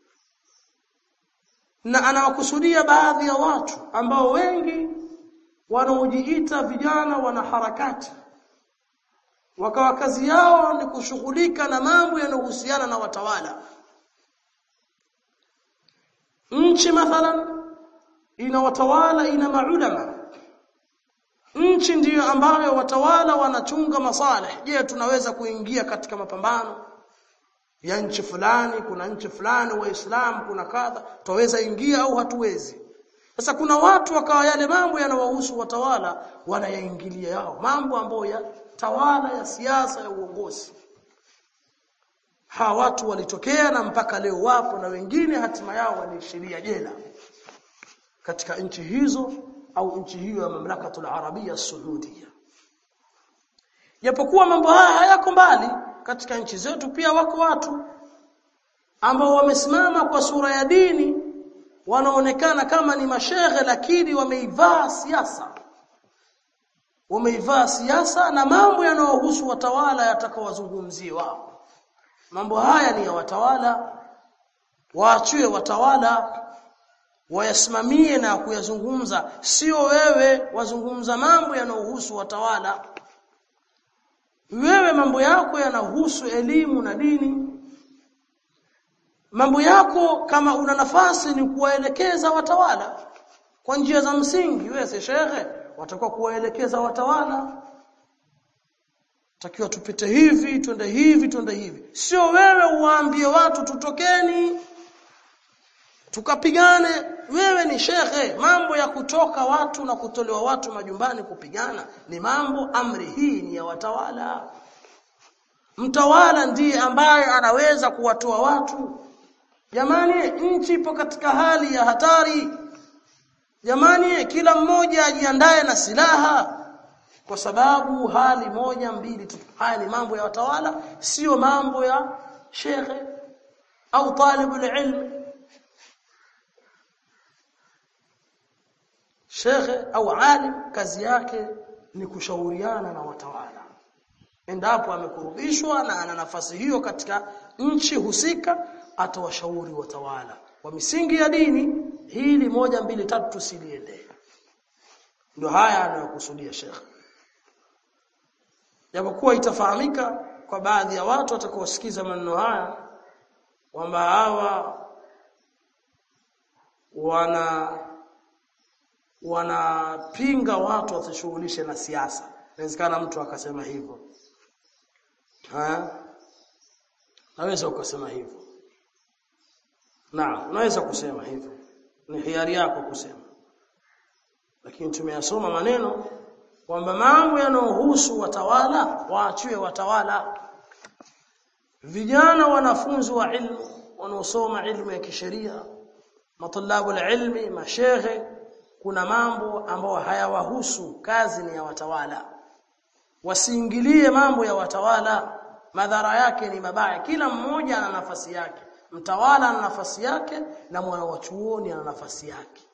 na anawakusudia baadhi ya watu ambao wengi wanaojiita vijana wana harakati wakawa kazi yao ni kushughulika na mambo yanayohusiana na watawala nchi mathalan ina watawala ina maulama nchi ndiyo ambayo watawala wanachunga masalih je tunaweza kuingia katika mapambano ya nchi fulani kuna nchi fulani waislamu kuna kadha tutaweza ingia au hatuwezi sasa kuna watu wakawa yale mambo yanawahusu watawala wanayaingilia yao mambo ambayo ya tawala ya siasa ya uongozi hawa watu walitokea na mpaka leo wapo na wengine hatima yao waliishiria jela katika nchi hizo au nchi hiyo ya mamlakatul arabia saudia japokuwa mambo haya hayako mbali katika nchi zetu pia wako watu ambao wamesimama kwa sura ya dini wanaonekana kama ni mashehe lakini wameivaa siasa wameivaa siasa na mambo yanayohusu watawala yatakawazungumziwa mambo haya ni ya watawala waachiwe watawala wayasimamie na kuyazungumza sio wewe wazungumza mambo yanayohusu watawala wewe mambo yako yanahusu elimu na dini mambo yako kama una nafasi ni kuwaelekeza watawala kwa njia za msingi wewe si shekhe watakuwa kuwaelekeza watawala takiwa tupite hivi twende hivi twende hivi sio wewe uwaambie watu tutokeni tukapigane wewe ni shekhe mambo ya kutoka watu na kutolewa watu majumbani kupigana ni mambo amri hii ni ya watawala mtawala ndiye ambaye anaweza kuwatoa watu jamani nchi ipo katika hali ya hatari jamani kila mmoja ajiandae na silaha kwa sababu hali moja mbili tu haya ni mambo ya watawala sio mambo ya shekhe au talibul ilm shekhe au alim kazi yake ni kushauriana na watawala endapo amekurubishwa na ana nafasi hiyo katika nchi husika atawashauri watawala kwa misingi ya dini hili moja mbili tatu tusiliende ndio haya anayokusudia shekhe japokuwa itafahamika kwa baadhi ya watu watakaosikiza maneno haya kwamba hawa wana wanapinga watu wasishughulishe na siasa inawezekana mtu akasema hivyo ha naweza ukasema hivyo na unaweza kusema hivyo ni hiari yako kusema lakini tumeyasoma maneno kwamba mambo yanayohusu watawala waachiwe watawala vijana wanafunzi wa ilmu wanaosoma ilmu ya kisheria matalabu ilmi mashehe kuna mambo ambayo hayawahusu kazi ni ya watawala wasiingilie mambo ya watawala madhara yake ni mabaya kila mmoja ana nafasi yake mtawala ana nafasi yake na mwana wa chuoni ana nafasi yake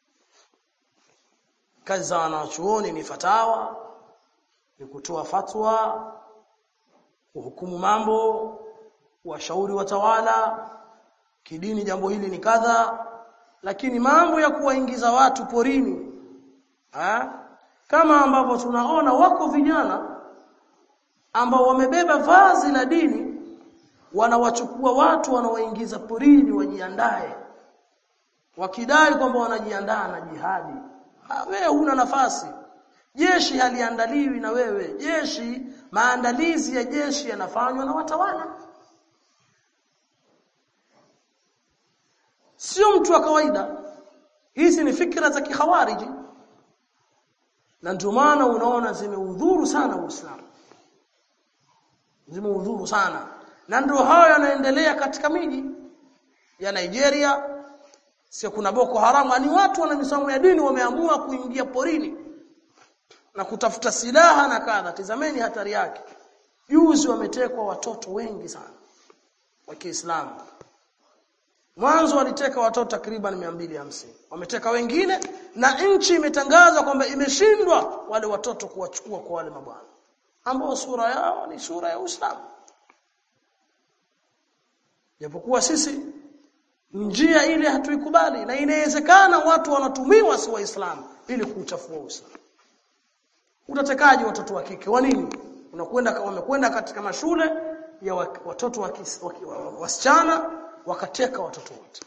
kazi za wanachuoni ni fatawa ni kutoa fatwa kuhukumu mambo washauri watawala kidini jambo hili ni kadha lakini mambo ya kuwaingiza watu porini ha? kama ambavyo tunaona wako vijana ambao wamebeba vazi la dini wanawachukua watu wanaoingiza porini wajiandae wakidai kwamba wanajiandaa na jihadi ha, wewe huna nafasi jeshi haliandaliwi na wewe jeshi maandalizi ya jeshi yanafanywa na watawala sio mtu wa kawaida hizi ni fikra za kihawariji na ndio maana unaona zimeudhuru sana Uislamu zimeudhuru sana na ndio hayo yanaendelea katika miji ya Nigeria sio kuna Boko Haram ni watu wana misomo ya dini wameamua kuingia porini na kutafuta silaha na kadha tizameni hatari yake juzi wametekwa watoto wengi sana wa Kiislamu Mwanzo waliteka watoto takriban 250. Wameteka wengine na nchi imetangaza kwamba imeshindwa wale watoto kuwachukua kwa wale mabwana. Ambao sura yao ni sura ya Uislamu. Japokuwa sisi njia ile hatuikubali na inawezekana watu wanatumiwa si waislamu ili kuchafua Uislamu. Utatekaji watoto wa kike wa nini? Unakwenda wamekwenda katika mashule ya watoto wa wasichana wakateka watoto wote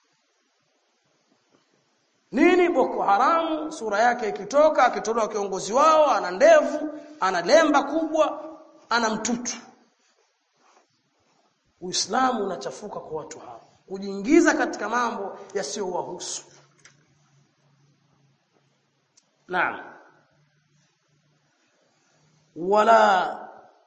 nini boko haramu sura yake ikitoka akitolewa kiongozi wao ana ndevu ana lemba kubwa ana mtutu uislamu unachafuka kwa watu hao kujiingiza katika mambo yasiyowahusu naam wala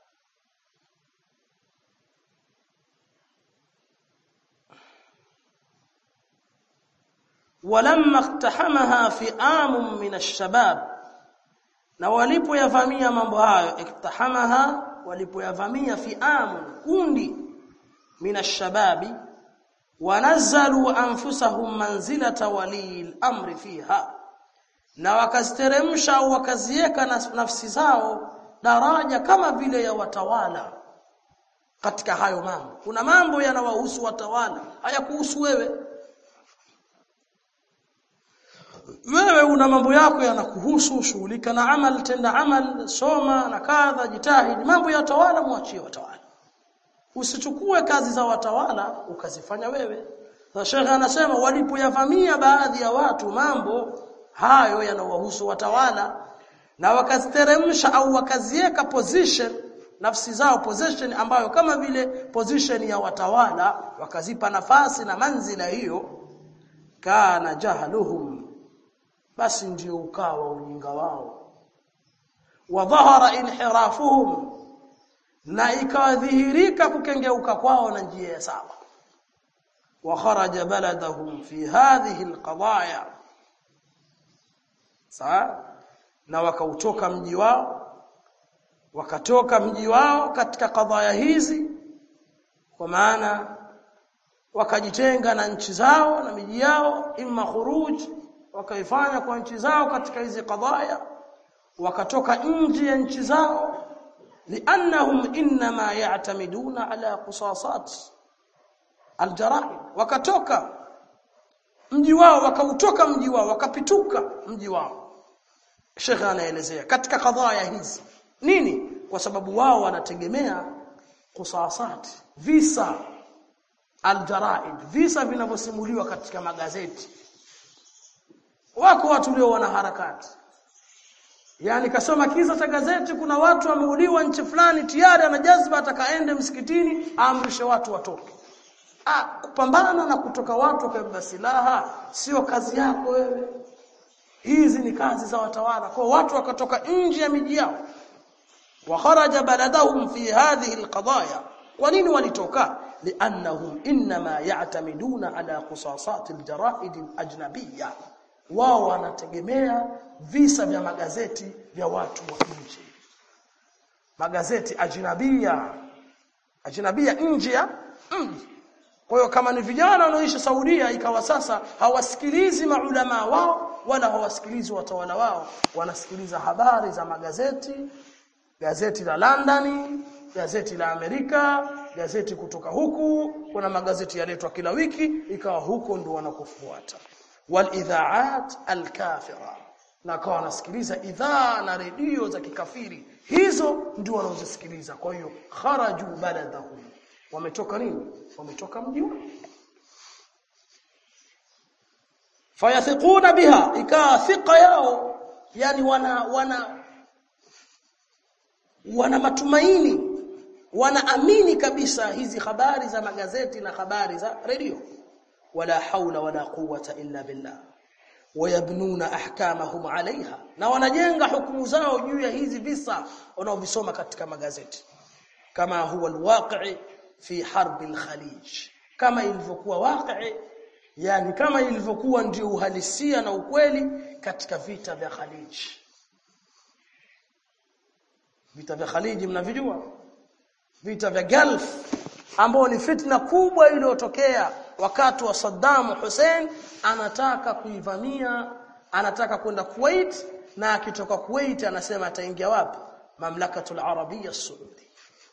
ولما اقتحمها فئام من الشباب na walipoyavamia mambo hayo iktahamaha walipoyavamia fi'am kundi min ashababi wanazzalu anfusahum manzilata walil amri fiha na wakaziteremsha au wakaziweka nafsi zao daraja kama vile ya watawala katika hayo mambo kuna mambo yanawahusu watawala hayakuhusu wewe wewe una mambo yako yanakuhusu shughulika na amal tenda amal soma na kadha jitahidi mambo ya watawala muachie watawala usichukue kazi za watawala ukazifanya wewe na shekhe anasema walipoyavamia baadhi ya watu mambo hayo yanawahusu watawala na wakaziteremsha au wakaziweka position nafsi zao position ambayo kama vile position ya watawala wakazipa nafasi na manzila hiyo kana jahluhum basi ndio ukawa ujinga wao wa dhahara inhirafuhum na ikawadhihirika kukengeuka kwao na njia ya sawa wa kharaja baladahum fi hadhihi alqadaya sawa na wakautoka mji wao wakatoka mji wao katika kadhaya hizi kwa maana wakajitenga na nchi zao na miji yao imma khuruj wakaifanya kwa nchi zao katika hizi kadhaya wakatoka nje ya nchi zao liannahum inma ya'tamiduna ala qisasat aljara'im wakatoka mji wao wakautoka mji wao wakapituka mji wao Sheikh anaelezea katika kadhaya hizi nini kwa sababu wao wanategemea kusasati visa aljaraid visa vinavyosimuliwa katika magazeti wako watu leo wana harakati yani kasoma kisa cha gazeti kuna watu wameuliwa nchi fulani tayari ana jazba atakaende msikitini aamrishe watu watoke ah kupambana na kutoka watu wakabeba silaha sio kazi yako wewe hizi ni kazi za watawala kwa watu wakatoka nje ya miji yao wa kharaja baladahum fi hadhihi alqadaya kwa nini walitoka liannahum inma ya'tamiduna ala qisasat aljaraid alajnabiyya wao wanategemea visa vya magazeti vya watu wa nje magazeti ajnabia ajnabia nje ya mji kwa hiyo kama ni vijana wanaoishi Saudia ikawa sasa hawasikilizi maulama wao wala hawasikilizi watawala wao wanasikiliza habari za magazeti gazeti la London gazeti la Amerika gazeti kutoka huku kuna magazeti yaletwa kila wiki ikawa huko ndo wanakofuata walidhaat alkafira na kwa wanasikiliza idhaa na redio za kikafiri hizo ndio wanaozisikiliza kwa hiyo kharaju baladahum wametoka nini wametoka mji fayathiquna biha ikaa thiqa yao yani wana wana wana matumaini wanaamini kabisa hizi habari za magazeti na habari za redio wala haula wala quwwata illa billah wayabnuna ahkamahum alaiha na wanajenga hukumu zao juu ya hizi visa wanaovisoma katika magazeti kama huwa alwaqi fi harbi alkhalij kama ilivyokuwa waqi yani kama ilivyokuwa ndio uhalisia na ukweli katika vita vya Khalij vita vya Khalij mnavijua vita vya Gulf ambao ni fitna kubwa iliyotokea wakati wa Saddam Hussein anataka kuivamia anataka kwenda Kuwait na akitoka Kuwait anasema ataingia wapi mamlakatul arabia saudi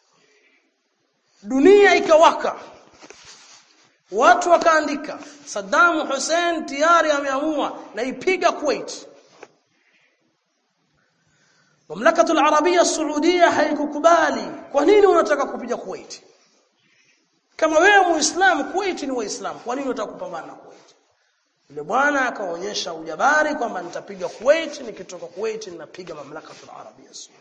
dunia ikawaka watu wakaandika Saddam Hussein tayari ameamua na ipiga Kuwait mamlakatul arabia saudia haikukubali kwa nini unataka kupiga Kuwait kama wewe muislamu Kuwait ni waislamu kwa nini unataka kupambana na Kuwait yule bwana akaonyesha ujabari kwamba nitapiga Kuwait nikitoka Kuwait ninapiga mamlakatul arabia saudia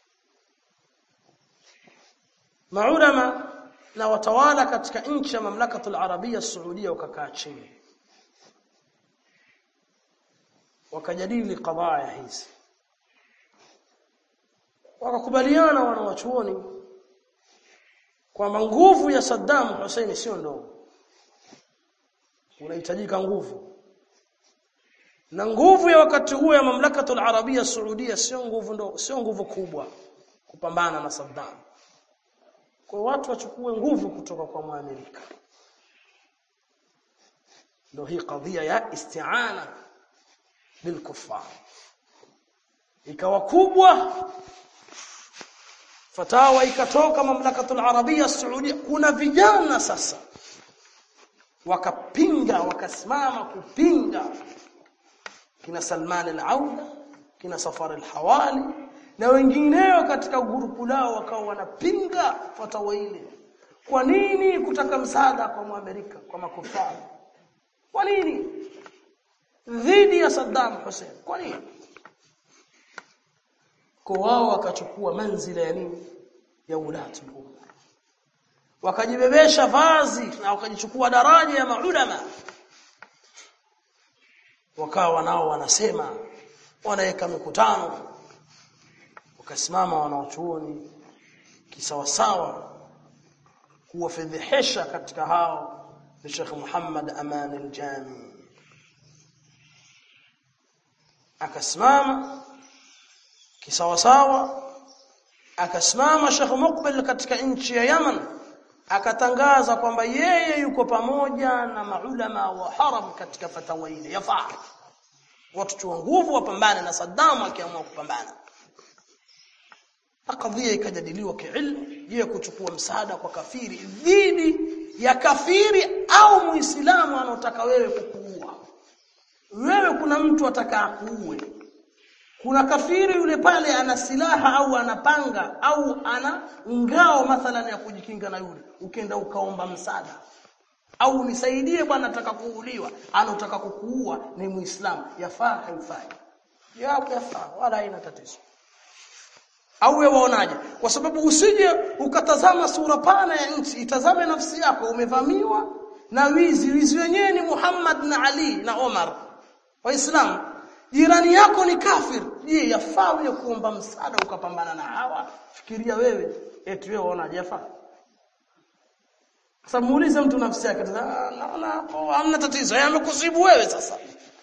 maulama na watawala katika nchi ya mamlakatul arabia saudia wakakaa chini wakajadili kadhaa hizi wakakubaliana wanawachuoni kwamba nguvu ya Saddam Hussein sio ndogo unahitajika nguvu na nguvu ya wakati huo ya mamlakatul arabia saudia sio nguvu ndogo sio nguvu kubwa kupambana na Saddam kwa watu wachukue nguvu kutoka kwa Amerika ndio hii kadhia ya isti'ana bilkuffar ikawa kubwa fatawa ikatoka mamlakatul arabia saudia kuna vijana sasa wakapinga wakasimama kupinga kina Salman al-Auda kina Safar al-Hawali na wengineo katika grupu lao wakawa wanapinga fatawa ile kwa nini kutaka msaada kwa Muamerika kwa makufari kwa nini dhidi ya Saddam Hussein kwa nini kwa wao wakachukua manzila ya nini ya ulati wakajibebesha vazi na wakajichukua daraja ya maulama wakawa nao wanasema wanaweka mikutano wakasimama wanaochuoni kisawasawa kuwafedhehesha katika hao ni Sheikh Muhammad Aman al-Jami akasimama kisawasawa akasimama Sheikh Muqbil katika nchi ya Yaman akatangaza kwamba yeye yuko pamoja na maulama wa haram katika fatawa ile yafaa watu chua nguvu wapambane na Saddam akiamua kupambana kadhia ikajadiliwa kiilmu je kuchukua msaada kwa kafiri dhidi ya kafiri au muislamu anotaka wewe kukuua wewe kuna mtu ataka kuue kuna kafiri yule pale ana silaha au anapanga au ana ngao mathalan ya kujikinga na yule ukenda ukaomba msaada au nisaidie bwana nataka kuuliwa anataka kukuua ni muislamu yafaa haifai yapo yafaa wala haina tatizo au wewe waonaje kwa sababu usije ukatazama sura pana ya nchi itazame nafsi yako umevamiwa na wizi wizi wenyewe ni Muhammad na Ali na Omar waislamu jirani yako ni kafir je yafaa wewe kuomba msaada ukapambana na hawa fikiria wewe eti wewe waonaje yafaa sasa muulize mtu nafsi yake naona hapo hamna tatizo yamekusibu wewe sasa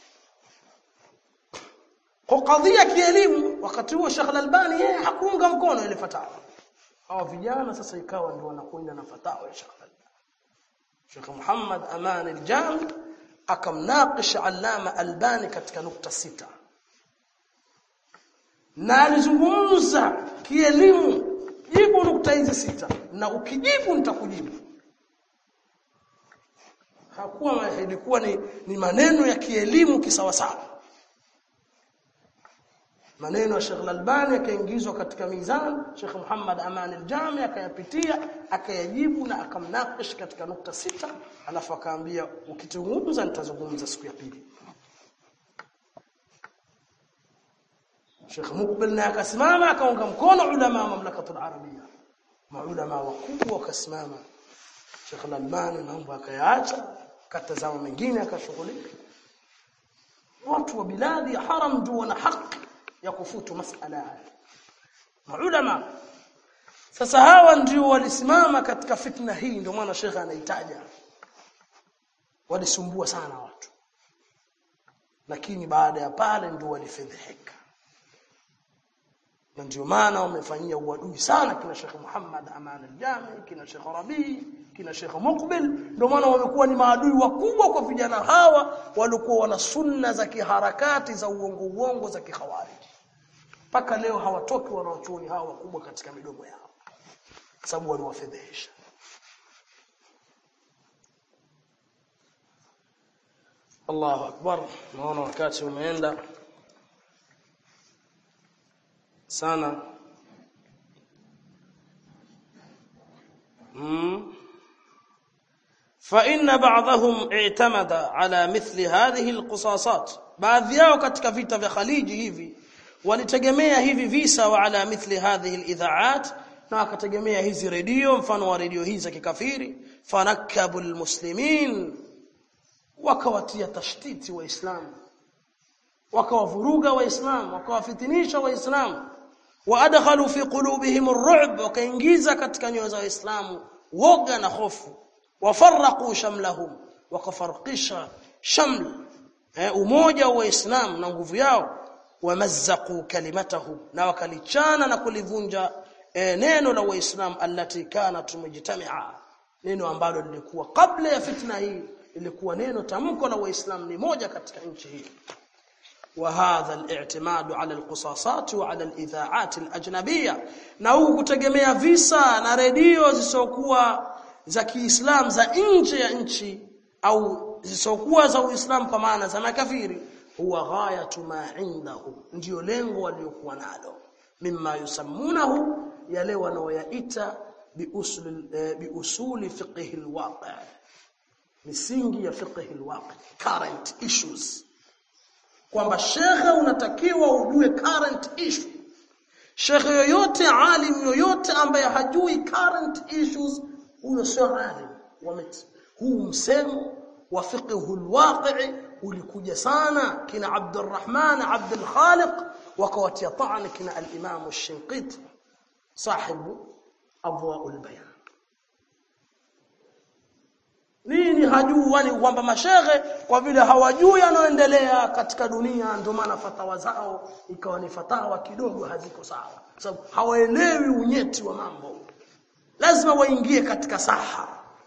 kwa kadhia kielimu wakati huo Sheikh Al-Albani yeye hakuunga mkono ile fatawa hawa vijana sasa ikawa ndio wanakwenda na fatawa ya Sheikh Al-Albani Sheikh Muhammad Aman al-Jami akamnaqish Allama Albani katika nukta sita na alizungumza kielimu jibu nukta hizi sita na ukijibu nitakujibu hakuwa ilikuwa ni, ni maneno ya kielimu kisawasawa maneno ya Sheikh Al-Albani yakaingizwa katika mizani Sheikh Muhammad Aman al-Jami akayapitia akayajibu na akamnakish katika nukta sita alafu akaambia ukizungumza nitazungumza siku ya pili Sheikh Mukbil naye akasimama akaunga mkono ulama wa mamlakatul arabia maulama wakubwa wakasimama Sheikh Al-Albani mambo akayaacha katazama mengine akashughulika watu wa biladi ya haram ndio wana haki ya kufutu masala haya maulama sasa hawa ndio walisimama katika fitna hii ndio maana shekha anaitaja walisumbua sana watu lakini baada ya pale ndio walifedheheka na ndio maana wamefanyia uadui sana kina Sheikh Muhammad Aman al-Jami kina Sheikh Rabi kina Sheikh Muqbil ndio maana wamekuwa ni maadui wakubwa kwa vijana hawa walikuwa wana sunna za kiharakati za uongo uongo za kikhawariji mpaka leo hawatoki wanaochuoni hawa wakubwa katika midomo yao sababu waliwafedhesha Allahu akbar naona wakati umeenda sana mm. فإن بعضهم اعتمد على مثل هذه القصاصات baadhi yao katika vita vya Khaliji hivi walitegemea hivi visa wa ala mithli hadhihi alidhaat na wakategemea hizi redio mfano wa redio hizi za kikafiri fanakabu almuslimin wakawatia tashtiti waislamu wakawavuruga waislamu wakawafitinisha waislamu waadkhalu fi qulubihim ar-ru'b wakaingiza katika nyoyo za waislamu woga na hofu wafarraqu shamlahum wakafarqisha shaml eh, umoja wa waislamu na nguvu yao wamazzaqu kalimatahum na wakalichana na kulivunja eh, neno la waislamu allati kanat mujtami'a neno ambalo lilikuwa kabla ya fitna hii ilikuwa neno tamko la waislamu ni moja katika nchi hii وهذا الاعتماد على القصاصات وعلى الاذاعات الاجنبيه na huku kutegemea visa na redio zisokuwa za Kiislamu za nje ya nchi au zisokuwa za Uislamu kwa maana za makafiri huwa ghayatu ma indahu ndio lengo waliokuwa nalo mimma yusammunahu yale wanaoyaita biusul eh, biusuli fiqh alwaqi misingi ya fiqh alwaqi current issues kwamba shekhe unatakiwa ujue current issue shekhe yoyote alim yoyote ambaye hajui current issues huyo sio alim wameti huu msemo wa fiqhu alwaqi ulikuja sana kina Abdurrahman Abdul Khaliq wakawatia ta'an kina al-Imam ash-Shinqiti sahibu Adwa'ul Bayan nini hajui kwamba mashehe kwa vile hawajui yanayoendelea katika dunia ndio maana fatawa zao ikawa ni fatawa kidogo haziko sawa sababu hawaelewi unyeti wa mambo lazima waingie katika saha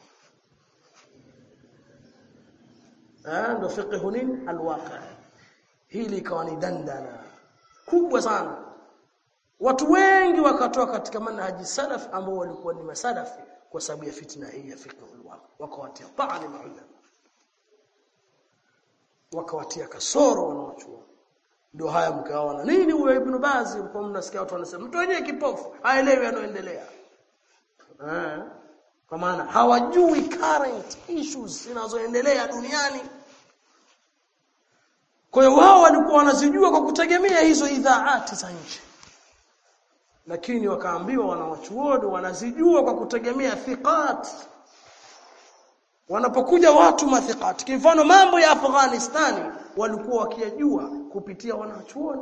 eh ndio fiqhu nini alwaqi hili ikawa ni dandana kubwa sana watu wengi wakatoa katika manhaji salaf ambao walikuwa ni masalafi kwa sababu ya fitna hii ya fiqh alwaqi wakawatia ta'ani maulama wakawatia kasoro wanaochua ndio haya mkaona nini huyo ibn Baz mko mnasikia watu wanasema mtu wenyewe kipofu haelewi yanayoendelea eh kwa maana hawajui current issues zinazoendelea duniani kwa hiyo wao walikuwa wanazijua kwa kutegemea hizo idhaati za nje lakini wakaambiwa wanawachuoni wanazijua kwa kutegemea thiqat wanapokuja watu mathiqat kwa mfano mambo ya Afghanistani walikuwa wakiyajua kupitia wanachuoni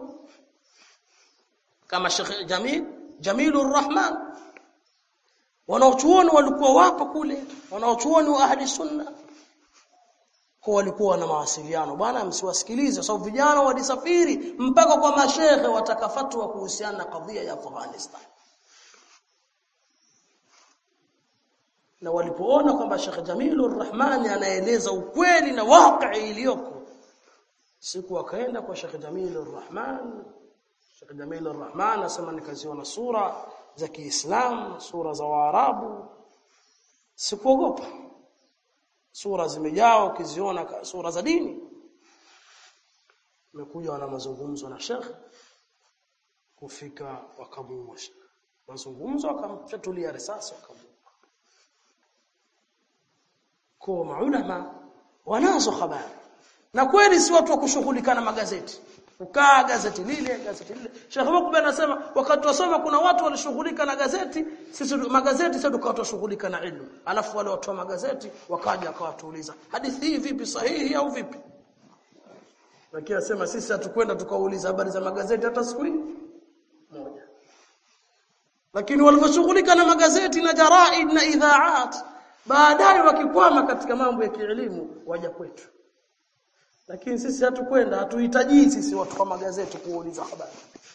kama Sheikh Jamil Jamilur Rahman wanachuoni walikuwa wapo kule wanachuoni wa ahli sunna kwa walikuwa na mawasiliano bwana msiwasikilize sababu vijana walisafiri mpaka kwa mashehe watakafatwa kuhusiana na kadhia ya Afghanistan na walipoona kwamba Sheikh Jamilur Rahmani anaeleza ukweli na waqi iliyoko siku wakaenda kwa Sheikh Jamilur Rahman Sheikh Jamilur Rahman asema nikaziona sura za Kiislamu sura za Waarabu sikuogopa sura zimejaa ukiziona sura za dini nimekuja wana mazungumzo na Sheikh kufika wakamuua mazungumzo akamfyatulia risasi wakamuua kwa maulama wanazo habari na kweli si watu wa kushughulika na magazeti ukaa gazeti lile gazeti lile Sheikh Mukbe anasema wakati wasoma kuna watu walishughulika na gazeti sisi magazeti sasa tukawa tushughulika na ilmu alafu wale watu wa magazeti wakaja akawatuuliza hadithi hii vipi sahihi au vipi lakini asema sisi hatukwenda tukauliza habari za magazeti hata siku hii moja lakini walivyoshughulika na magazeti na jaraid na idhaat baadaye wakikwama katika mambo ya kielimu waja kwetu lakini sisi hatukwenda hatuhitaji sisi watu kwa magazeti kuuliza habari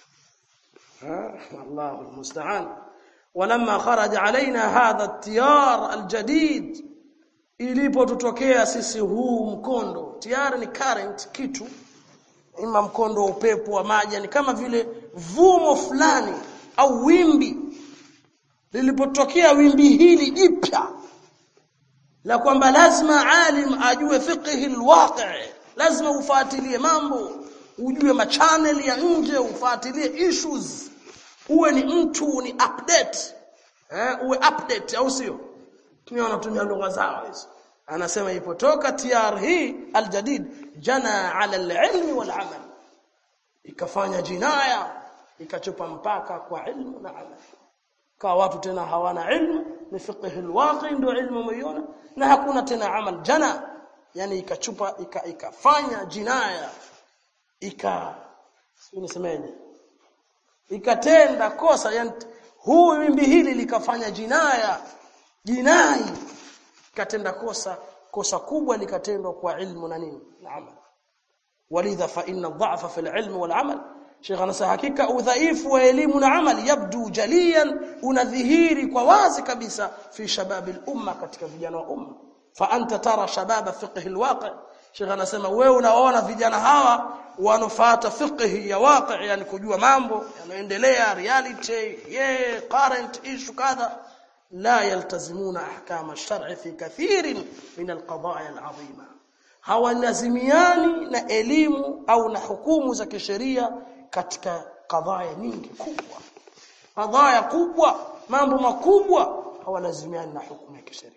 Allahu musta'an ولما خرج علينا هذا التيار الجديد ilipotutokea sisi huu mkondo tayari ni current kitu ima mkondo wa upepo wa maji ni kama vile vumo fulani au wimbi lilipotokea wimbi hili jipya la kwamba lazima alim ajue fiqhi alwaqi lazima ufuatilie mambo ujue machannel ya nje ufuatilie issues uwe ni mtu ni update eh uwe update au sio tumia wanatumia lugha zao hizo anasema ipotoka TR hii aljadid jana ala alilmi wal amal ikafanya jinaya ikachupa mpaka kwa ilmu na amal kwa watu tena hawana ilmu ni fiqh alwaqi ndio ilmu mwiona na hakuna tena amal jana yani ikachupa ika, ikafanya jinaya ika unasemeje ikatenda kosa yani huu wimbi hili likafanya jinaya jinai ikatenda kosa kosa kubwa likatendwa kwa ilmu na nini na amal walidha fa inna dha'fa fil ilmi wal amal Sheikh anasema hakika udhaifu wa elimu na amali yabdu jaliyan unadhihiri kwa wazi kabisa fi shababil umma katika vijana wa umma fa anta tara shababa fiqh alwaqi Sheikh anasema wewe unaona vijana hawa wanofuata fiqh ya waqi yani kujua mambo yanayoendelea reality yeah current issue kadha la yaltazimuna ahkam ash-shar'i fi kathirin min al-qadaaya al-'azima hawalazimiani na elimu au na hukumu za kisheria katika kadhaya nyingi kubwa kadhaya kubwa mambo makubwa hawalazimiani na hukumu ya kisheria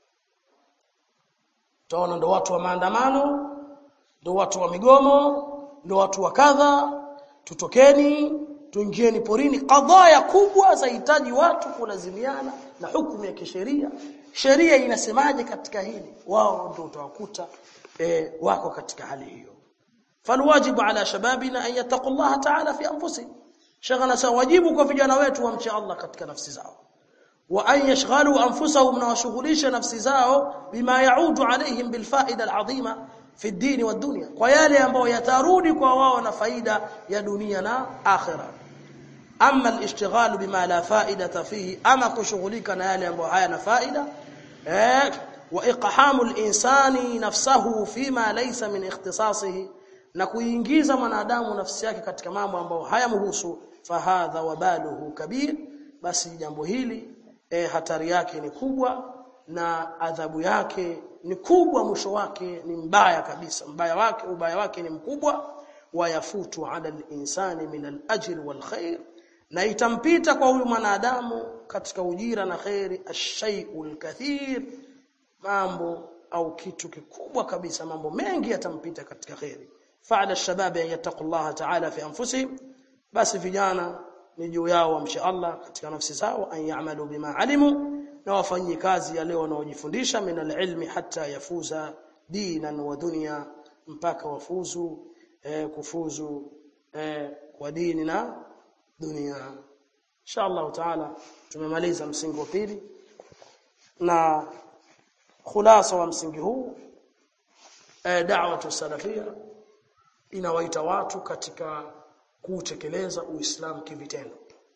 Utaona ndo watu wa maandamano, ndo watu wa migomo, ndo watu wa kadha, tutokeni, tuingieni porini. Kadhaya kubwa zahitaji watu kulazimiana na hukumu ya kisheria. Sheria inasemaje katika hili? Wao ndio utawakuta e, wako katika hali hiyo. Falwajibu ala shababina an yattaqullaha ta'ala fi anfusihim. Shagana sa wajibu kwa vijana wetu wamche Allah katika nafsi zao. وأن يشغلوا أنفسهم وشغليش نفس زao بما يعود عليهم بالفائدة العظيمة في الدين والدنيا ويالي ambao yatarudi kwa wao na faida ya dunia na akhira amma al-ishtighal bima la fa'idata fihi ama kushughulika na yale ambayo hayana faida eh wa iqhamu al-insani nafsahu fima laysa min ikhtisasihi na kuingiza mwanadamu nafsi yake katika mambo ambayo hayamhusu fahadha wabaluhu kabir basi jambo hili e, hatari yake ni kubwa na adhabu yake ni kubwa mwisho wake ni mbaya kabisa mbaya wake ubaya wake ni mkubwa wayafutu ala al-insani min al-ajr wal khair na itampita kwa huyu mwanadamu katika ujira na khairi ash-shay'ul kathir mambo au kitu kikubwa kabisa mambo mengi yatampita katika khairi fa'ala ash-shabab an yattaqullaha ta'ala fi anfusihim basi vijana ni juu yao wamche Allah katika nafsi zao an ya'malu bima alimu na wafanyie kazi yale wanaojifundisha min alilmi hatta yafuza dinan wa dunya mpaka wafuzu eh, kufuzu eh, kwa dini na dunia insha Allah taala tumemaliza msingi wa pili na khulasa wa msingi huu eh, da'watu salafia inawaita watu katika kutekeleza uislamu kivitendo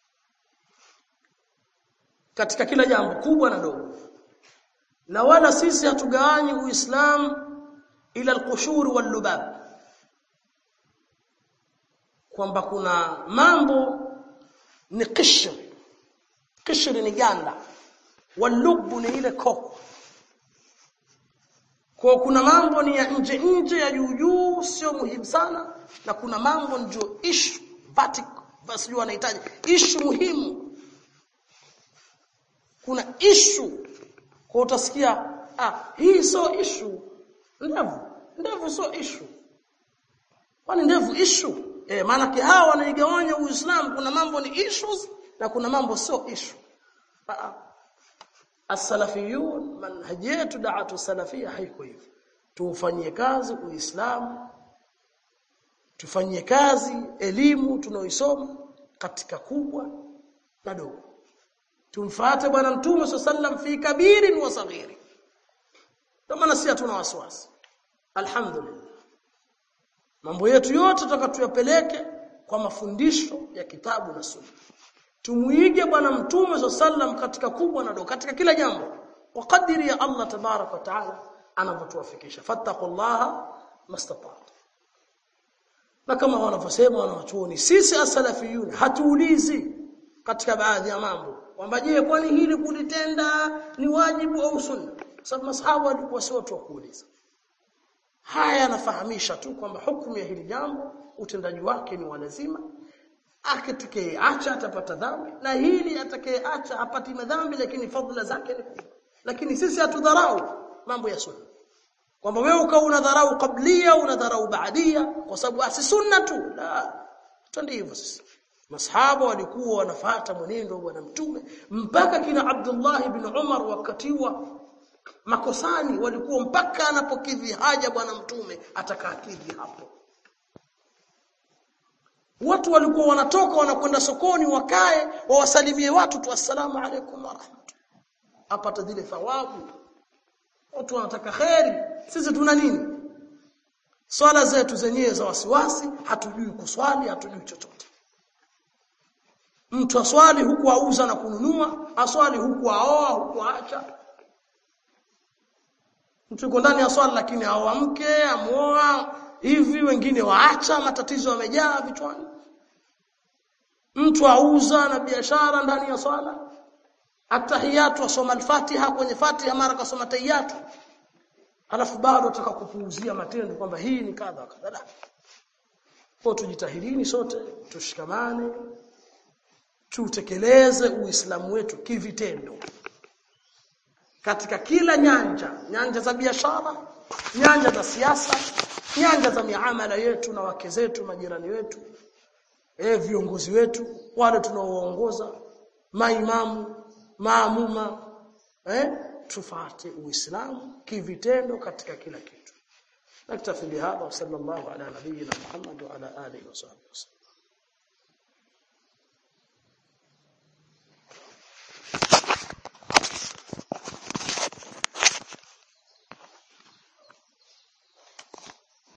katika kila jambo kubwa na dogo na wala sisi hatugawanyi uislamu ila alqushur wallubab kwamba kuna mambo ni qishr qishr ni ganda walubu ni ile koko kwa kuna mambo ni ya nje nje ya juu juu sio muhimu sana na kuna mambo ndio issue vertical basi wanahitaji issue muhimu kuna issue kwa utasikia ah hii sio issue ndevu ndevu sio issue kwani ndevu issue eh maana hawa wanaigawanya uislamu kuna mambo ni issues na kuna mambo sio issue ah as-salafiyun manhaji yetu da'atu salafia haiko hivyo tufanyie kazi uislamu tufanyie kazi elimu tunaoisoma katika kubwa na dogo tumfuate bwana mtume sallam fi kabirin wa saghiri kama na sisi hatuna wasiwasi alhamdulillah mambo yetu yote tutakatuyapeleke kwa mafundisho ya kitabu na sunna tumuige bwana mtume sallam katika kubwa na dogo katika kila jambo kwa kadiri ya Allah tabarak wa taala anavyotuwafikisha fattaqullaha mastata'tu na kama wanavyosema wanawachuoni sisi asalafiyun hatuulizi katika baadhi ya mambo kwamba je kwani hili kulitenda ni wajibu au sunna sababu masahaba walikuwa si watu wa kuuliza haya yanafahamisha tu kwamba hukumu ya hili jambo utendaji wake ni wa lazima akitakayeacha atapata dhambi na hili atakayeacha hapati madhambi lakini fadhila zake ni kubwa lakini sisi hatudharau mambo ya sunna kwamba wewe ukawa unadharau kablia unadharau baadia kwa sababu asi sunna tu la twende hivyo sisi masahaba walikuwa wanafuata mwenendo wa bwana mtume mpaka kina Abdullah ibn Umar wakati wa makosani walikuwa mpaka anapokidhi haja bwana mtume atakakidhi hapo watu walikuwa wanatoka wanakwenda sokoni wakae wawasalimie watu tu assalamu alaykum wa rahmatullah apata zile thawabu watu wanataka kheri sisi tuna nini swala zetu zenyewe za wasiwasi hatujui kuswali hatujui chochote mtu aswali huku auza na kununua aswali huku aoa huku aacha mtu yuko ndani ya swala lakini hawamke amuoa hivi wengine waacha matatizo yamejaa vichwani mtu auza na biashara ndani ya swala atahiyatu asoma al-Fatiha kwenye Fatiha mara kasoma tahiyatu alafu bado ataka kupuuzia matendo kwamba hii ni kadha kadha kwa tujitahirini sote tushikamane tutekeleze uislamu wetu kivitendo katika kila nyanja nyanja za biashara nyanja za siasa nyanja za miamala yetu na wake zetu majirani wetu eh viongozi wetu wale tunaowaongoza maimamu maamuma eh tufate uislamu kivitendo katika kila kitu naktafi bihadha sallallahu ala nabiyyina muhammad wa ala alihi wa sahbihi